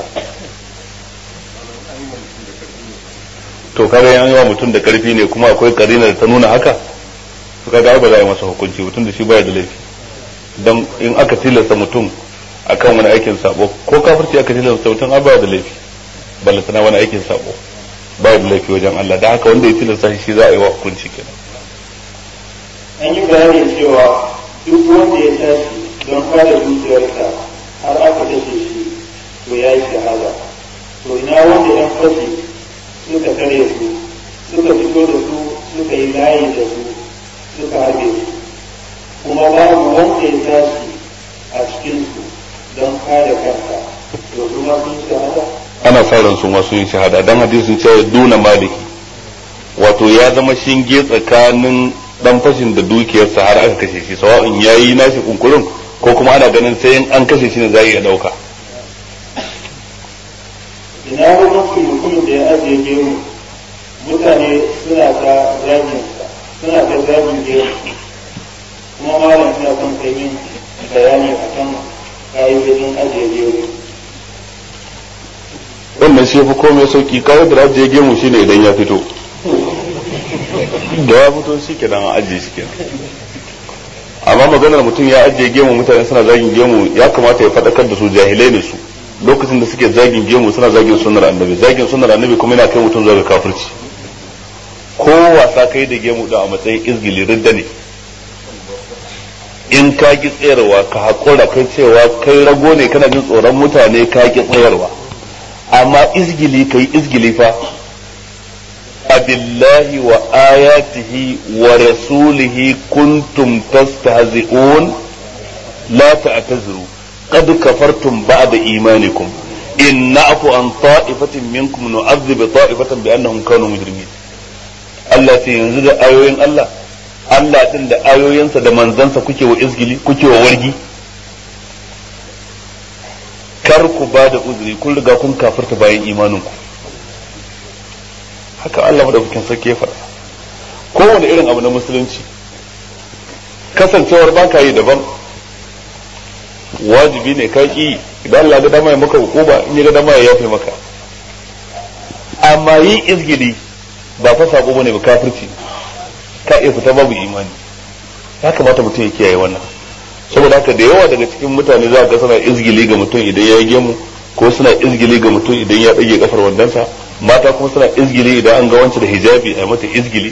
to kaga yan yawa mutum da karfi ne kuma akwai karinar ta nuna haka to kaga ba za a yi masa hukunci mutum da shi baya da laifi dan in aka tilasta mutum akan wani aikin sabo ko kafirci aka tilasta mutum a baya da laifi ballatana wani aikin sabo baya da laifi wajen Allah da haka wanda ya tilasta shi za a yi wa hukunci kenan an yi bayani cewa duk wanda ya tashi don kare dukiyarsa har aka kashe shi to ya yi shahada to ina wanda yan fashi suka kare su suka fito da su suka yi layi da su suka harbe su kuma babu wanda ya tashi a cikinsu don kare kansa to kuma sun shahada ana sa ran su masu yin shahada dan hadisin ce duna maliki wato ya zama shinge tsakanin dan fashin da dukiyarsa har aka kashe shi sawa'in yayi nashi kunkurin ko kuma ana ganin sai an kashe shi ne za iya dauka ina hukuncin mutumin da ya ajiye gemu mutane suna ta zagin suna ta zagin gemu kuma malam suna son kai min bayani akan ka'idodin ajiye gemu wannan shi fi komai sauki kawai da ajiye gemu shine idan ya fito da ya fito shi kenan a ajiye shi kenan amma maganar mutum ya ajiye gemu mutane suna zagin gemu ya kamata ya faɗakar da su jahilai ne su lokacin da suke zagin gemu suna zagin sunnar annabi zagin sunnar annabi kuma yana kai mutum zuwa ga kafirci ko wasa kai da gemu da a matsayin izgili ridda ne in ka ki tsayarwa ka haƙura kai cewa kai rago ne kana jin tsoron mutane ka ki tsayarwa amma izgili kai izgili fa abillahi wa ayatihi wa rasulihi kuntum tastahzi'un la ta'tazuru qad kafartum ba'da imanikum in na'fu an ta'ifatin minkum nu'adhib ta'ifatan bi annahum kanu mujrimin Allah ce yanzu da ayoyin Allah Allah din da ayoyinsa da manzansa kuke wa izgili kuke wa wargi kar ku ba da uzuri kun riga kun kafirta bayan imaninku haka Allah madaukakin sarki ya faɗa kowane irin abu na musulunci kasancewar ba ka yi daban wajibi ne ka ki idan Allah ga dama ya maka hukuma in ya ga dama ya yafe maka amma yi izgili ba fa sabo bane ba kafirci ka iya fita babu imani ya kamata mutum ya kiyaye wannan saboda haka da yawa daga cikin mutane za ga suna izgili ga mutum idan ya yi gemu ko suna izgili ga mutum idan ya ɗage kafar wandansa mata kuma suna izgili idan an ga wancan da hijabi a mata izgili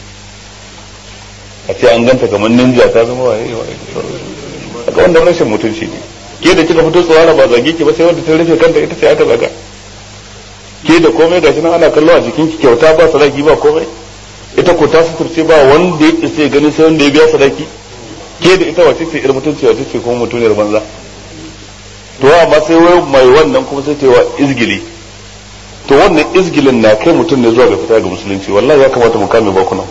a ce an ganta kamar ninja ta zama waye waye ga wannan rashin mutunci ne ke da kika fito tsawara ba zage ki ba sai wanda ta rufe kanta ita ce aka zaga ke da komai gashi nan ana kallo a jikin ki kyauta ba sadaki ba komai ita ko ta suturce ba wanda ya isa gani sai wanda ya biya sadaki ke da ita wace ce irin mutunci wace ce kuma mutuniyar banza to amma sai wai mai wannan kuma sai ta yi wa izgili to wannan izgilin na kai mutum ne zuwa ga fita ga musulunci wallahi ya kamata mu kame bakunan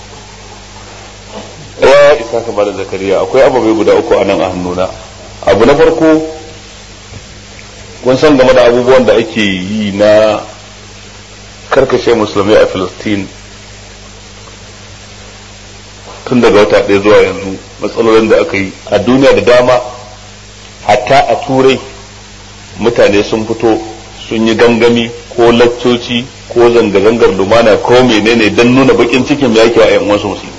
ya isa ka bada zakariya akwai ababai guda uku a nan a hannuna abu na farko kun san game da abubuwan da ake yi na karkashe musulmai a filistin tun daga wata ɗaya zuwa yanzu matsalolin da aka yi a duniya da dama hatta a turai mutane sun fito sun yi gangami ko laccoci ko zanga-zangar lumana ko menene don nuna bakin cikin yake wa 'yan wasu musulmi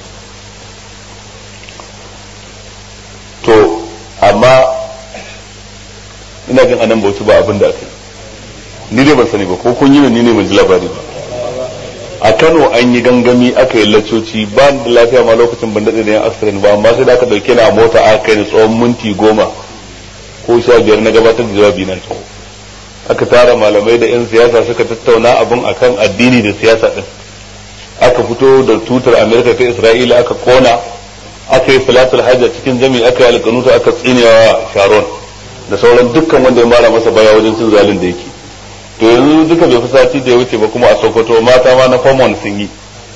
to amma ina jin anan bauchi ba abin da aka yi ni dai ban sani ba ko kun yi ni ne ban ji labari ba a Kano an yi gangami aka yi laccoci ba da lafiya ma lokacin ban daɗe da yan accident ba amma sai da aka dauke na mota aka kai ni tsawon minti goma ko sha biyar na gabatar da jawabi na tsawo aka tara malamai da yan siyasa suka tattauna abin akan addini da siyasa din aka fito da tutar amerika ta isra'ila aka kona aka yi salatul hajj cikin jami'i aka yi alƙanuta aka tsinewa sharon da sauran dukkan wanda ya mara masa baya wajen cin zalin da yake to yanzu duka bai fi sati da ya wuce ba kuma a sokoto mata ma na famon sun yi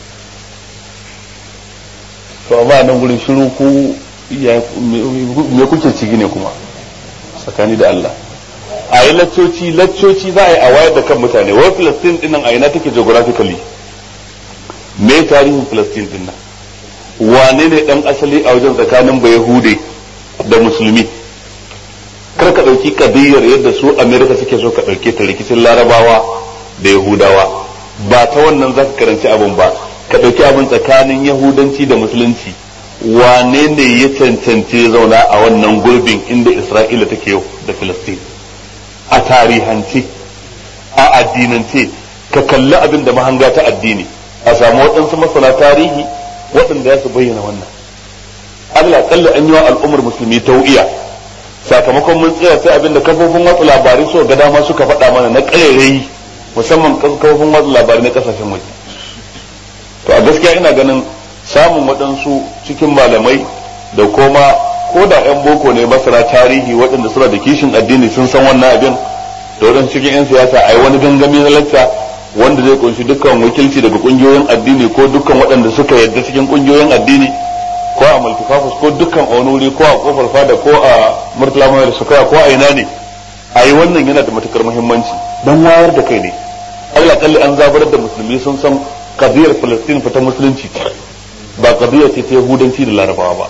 to amma nan gurin shiru ku me kuke ciki ne kuma tsakani da Allah a yi laccoci laccoci za a yi a wayar da kan mutane wai Palestine dinnan a ina take geographically me tarihin Palestine dinnan wane ne dan asali a wajen tsakanin bayahude da musulmi kar ka ɗauki kadiyar yadda su amerika suke so ka ɗauke ta rikicin larabawa da yahudawa ba ta wannan za ka karanci abin ba ka ɗauki abin tsakanin yahudanci da musulunci wane ne ya cancanci zauna a wannan gurbin inda isra'ila take yau da filistin a tarihance a addinance ka kalli abin da mahanga ta addini a samu waɗansu masana tarihi waɗanda ya su bayyana wannan Allah kalli an yi wa al'ummar musulmi tau'iya sakamakon mun tsaya sai abinda kafofin watsa labarai so ga dama suka faɗa mana na ƙarairayi musamman kafofin watsa labarai na ƙasashen waje to a gaskiya ina ganin samun waɗansu cikin malamai da koma ko da 'yan boko ne masana tarihi waɗanda suna da kishin addini sun san wannan abin da waɗansu cikin 'yan siyasa a yi wani gangami na lacca wanda zai kunshi dukkan wakilci daga ƙungiyoyin addini ko dukkan waɗanda suka yadda cikin ƙungiyoyin addini ko a multifafus ko dukkan a wani wuri ko a kofar fada ko a murtala mai suka ko a ina ne a yi wannan yana da matukar muhimmanci don wayar da kai ne Allah kalli an zabar da musulmi sun san kadiyar Palestine fita musulunci ba kadiyar ce ta yahudanci da larabawa ba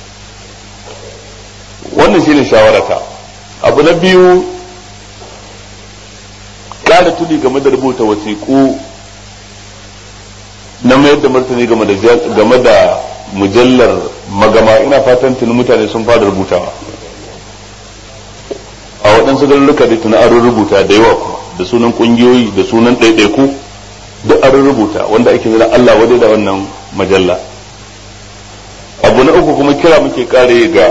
wannan shine shawarata abu na biyu kada tuni game da rubuta wasiƙu na mayar da martani game da game da mujallar magama ina fatan tuni mutane sun fara rubutawa a waɗansu garuruka da tuni an rubuta da yawa kuma da sunan ƙungiyoyi da sunan ɗaiɗaiku duk an rubuta wanda ake zira Allah wadai da wannan majalla abu na uku kuma kira muke kare ga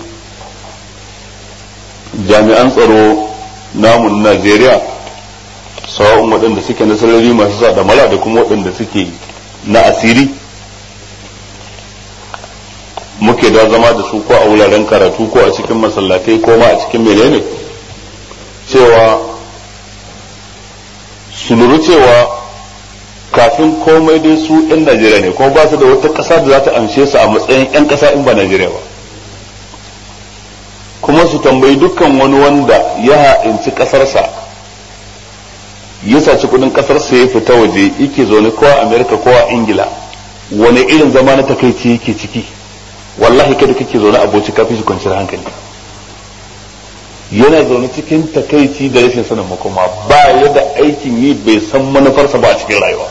jami'an tsaro namu na Najeriya sawa'un waɗanda suke na sarari masu sa mala da kuma waɗanda suke na asiri muke da zama da su ko a wuraren karatu ko a cikin masallatai ko ma a cikin menene cewa su lura cewa kafin komai dai su 'yan Najeriya ne kuma ba su da wata ƙasa da za ta amshe su a matsayin 'yan ƙasa in ba Najeriya ba kuma su tambayi dukkan wani wanda ya ha'inci ƙasarsa ya saci kudin ƙasarsa ya fita waje yake zaune ko a Amerika ko a Ingila wani irin zama na takaici yake ciki wallahi kada kake zaune aboci kafin shi kwanciyar hankali yana zaune cikin takaici da rashin sanin makoma ba ya da aikin yi bai san manufarsa ba a cikin rayuwa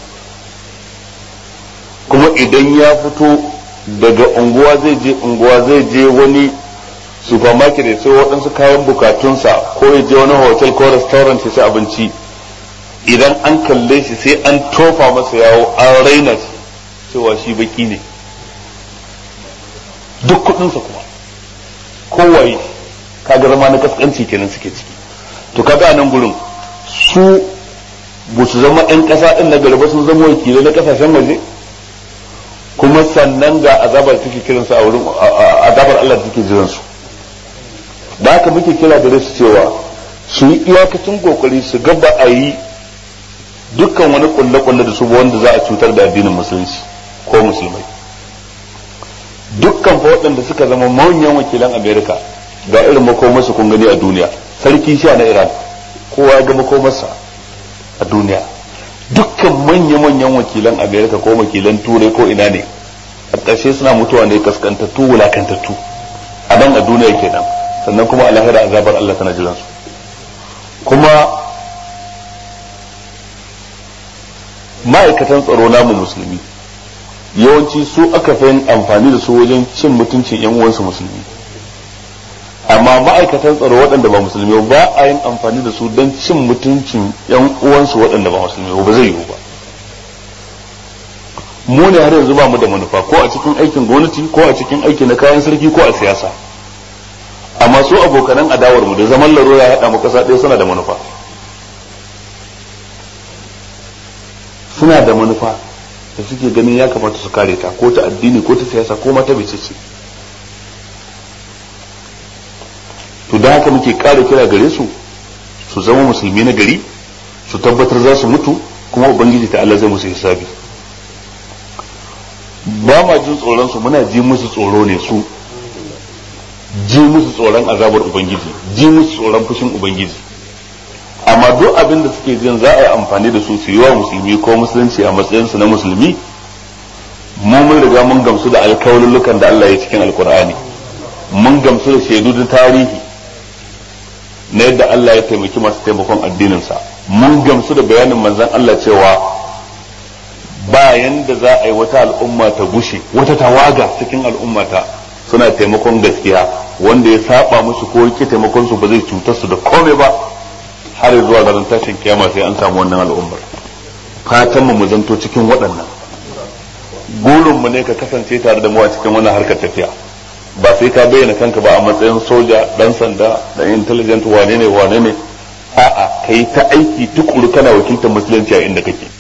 kuma idan ya fito daga unguwa zai je unguwa zai je wani supermarket ya sai waɗansu kayan bukatunsa ko ya je wani hotel ko restaurant ya ci abinci idan an kalle shi sai an tofa masa yawo an raina shi cewa shi baki ne duk kuɗinsa kuma kowaye kaga zama na kaskanci kenan suke ciki to kaga nan gurin su ba su zama 'yan ƙasa ɗin na gari ba sun zama wakilai na ƙasashen waje kuma sannan ga azabar take kiran su a wurin azabar Allah da take jiran su da haka muke kira da su cewa su yi iyakacin kokari su ga ba a yi dukkan wani kulle-kulle da su wanda za a cutar da addinin musulunci ko musulmai dukkan fa waɗanda suka zama manyan wakilan amerika ga irin makomarsa kun gani a duniya sarki sha na iran kowa ga makomarsa a duniya dukkan manya-manyan wakilan amerika ko wakilan turai ko ina ne a ƙarshe suna mutuwa ne kaskantattu wulakantattu a nan a duniya kenan sannan kuma a lahira azabar allah tana jiran su kuma ma'aikatan tsaro namu musulmi yawanci su aka fi amfani da su wajen cin mutuncin yan uwansu musulmi amma ma'aikatan tsaro waɗanda ba musulmi ba a yin amfani da su don cin mutuncin yan uwansu waɗanda ba musulmi ba zai yiwu ba mu ne har yanzu ba mu da manufa ko a cikin aikin gwamnati ko a cikin aiki na kayan sarki ko a siyasa amma su abokanan adawar mu da zaman laro ya haɗa mu ƙasa ɗaya suna da manufa suna da manufa da suke ganin ya kamata su kare ta ko ta addini ko ta siyasa ko mata bai ce to da haka muke ƙara kira gare su su zama musulmi na gari su tabbatar za su mutu kuma ubangiji ta Allah zai musu hisabi ba ma jin tsoron su muna ji musu tsoro ne su ji musu tsoron azabar ubangiji ji musu tsoron fushin ubangiji amma duk abin da suke jin za a yi amfani da su su yi wa musulmi ko musulunci a matsayinsu na musulmi mu mun riga mun gamsu da alkawalulukan da Allah ya cikin alkur'ani mun gamsu da shaidu da tarihi na yadda Allah ya taimaki masu taimakon addininsa mun gamsu da bayanin manzon Allah cewa ba yanda za a yi wata al'umma ta gushe wata tawaga cikin al'ummata suna taimakon gaskiya wanda ya saba musu ko yake taimakon su ba zai cutar su da komai ba har zuwa ranar tashin kiyama sai an samu wannan al'ummar fatan mu zanto cikin waɗannan gurin mu ne ka kasance tare da mu a cikin wannan harkar tafiya ba sai ka bayyana kanka ba a matsayin soja dan sanda da intelligent wane ne wane ne a'a kai ta aiki tukuru kana wakiltar musulunci a inda kake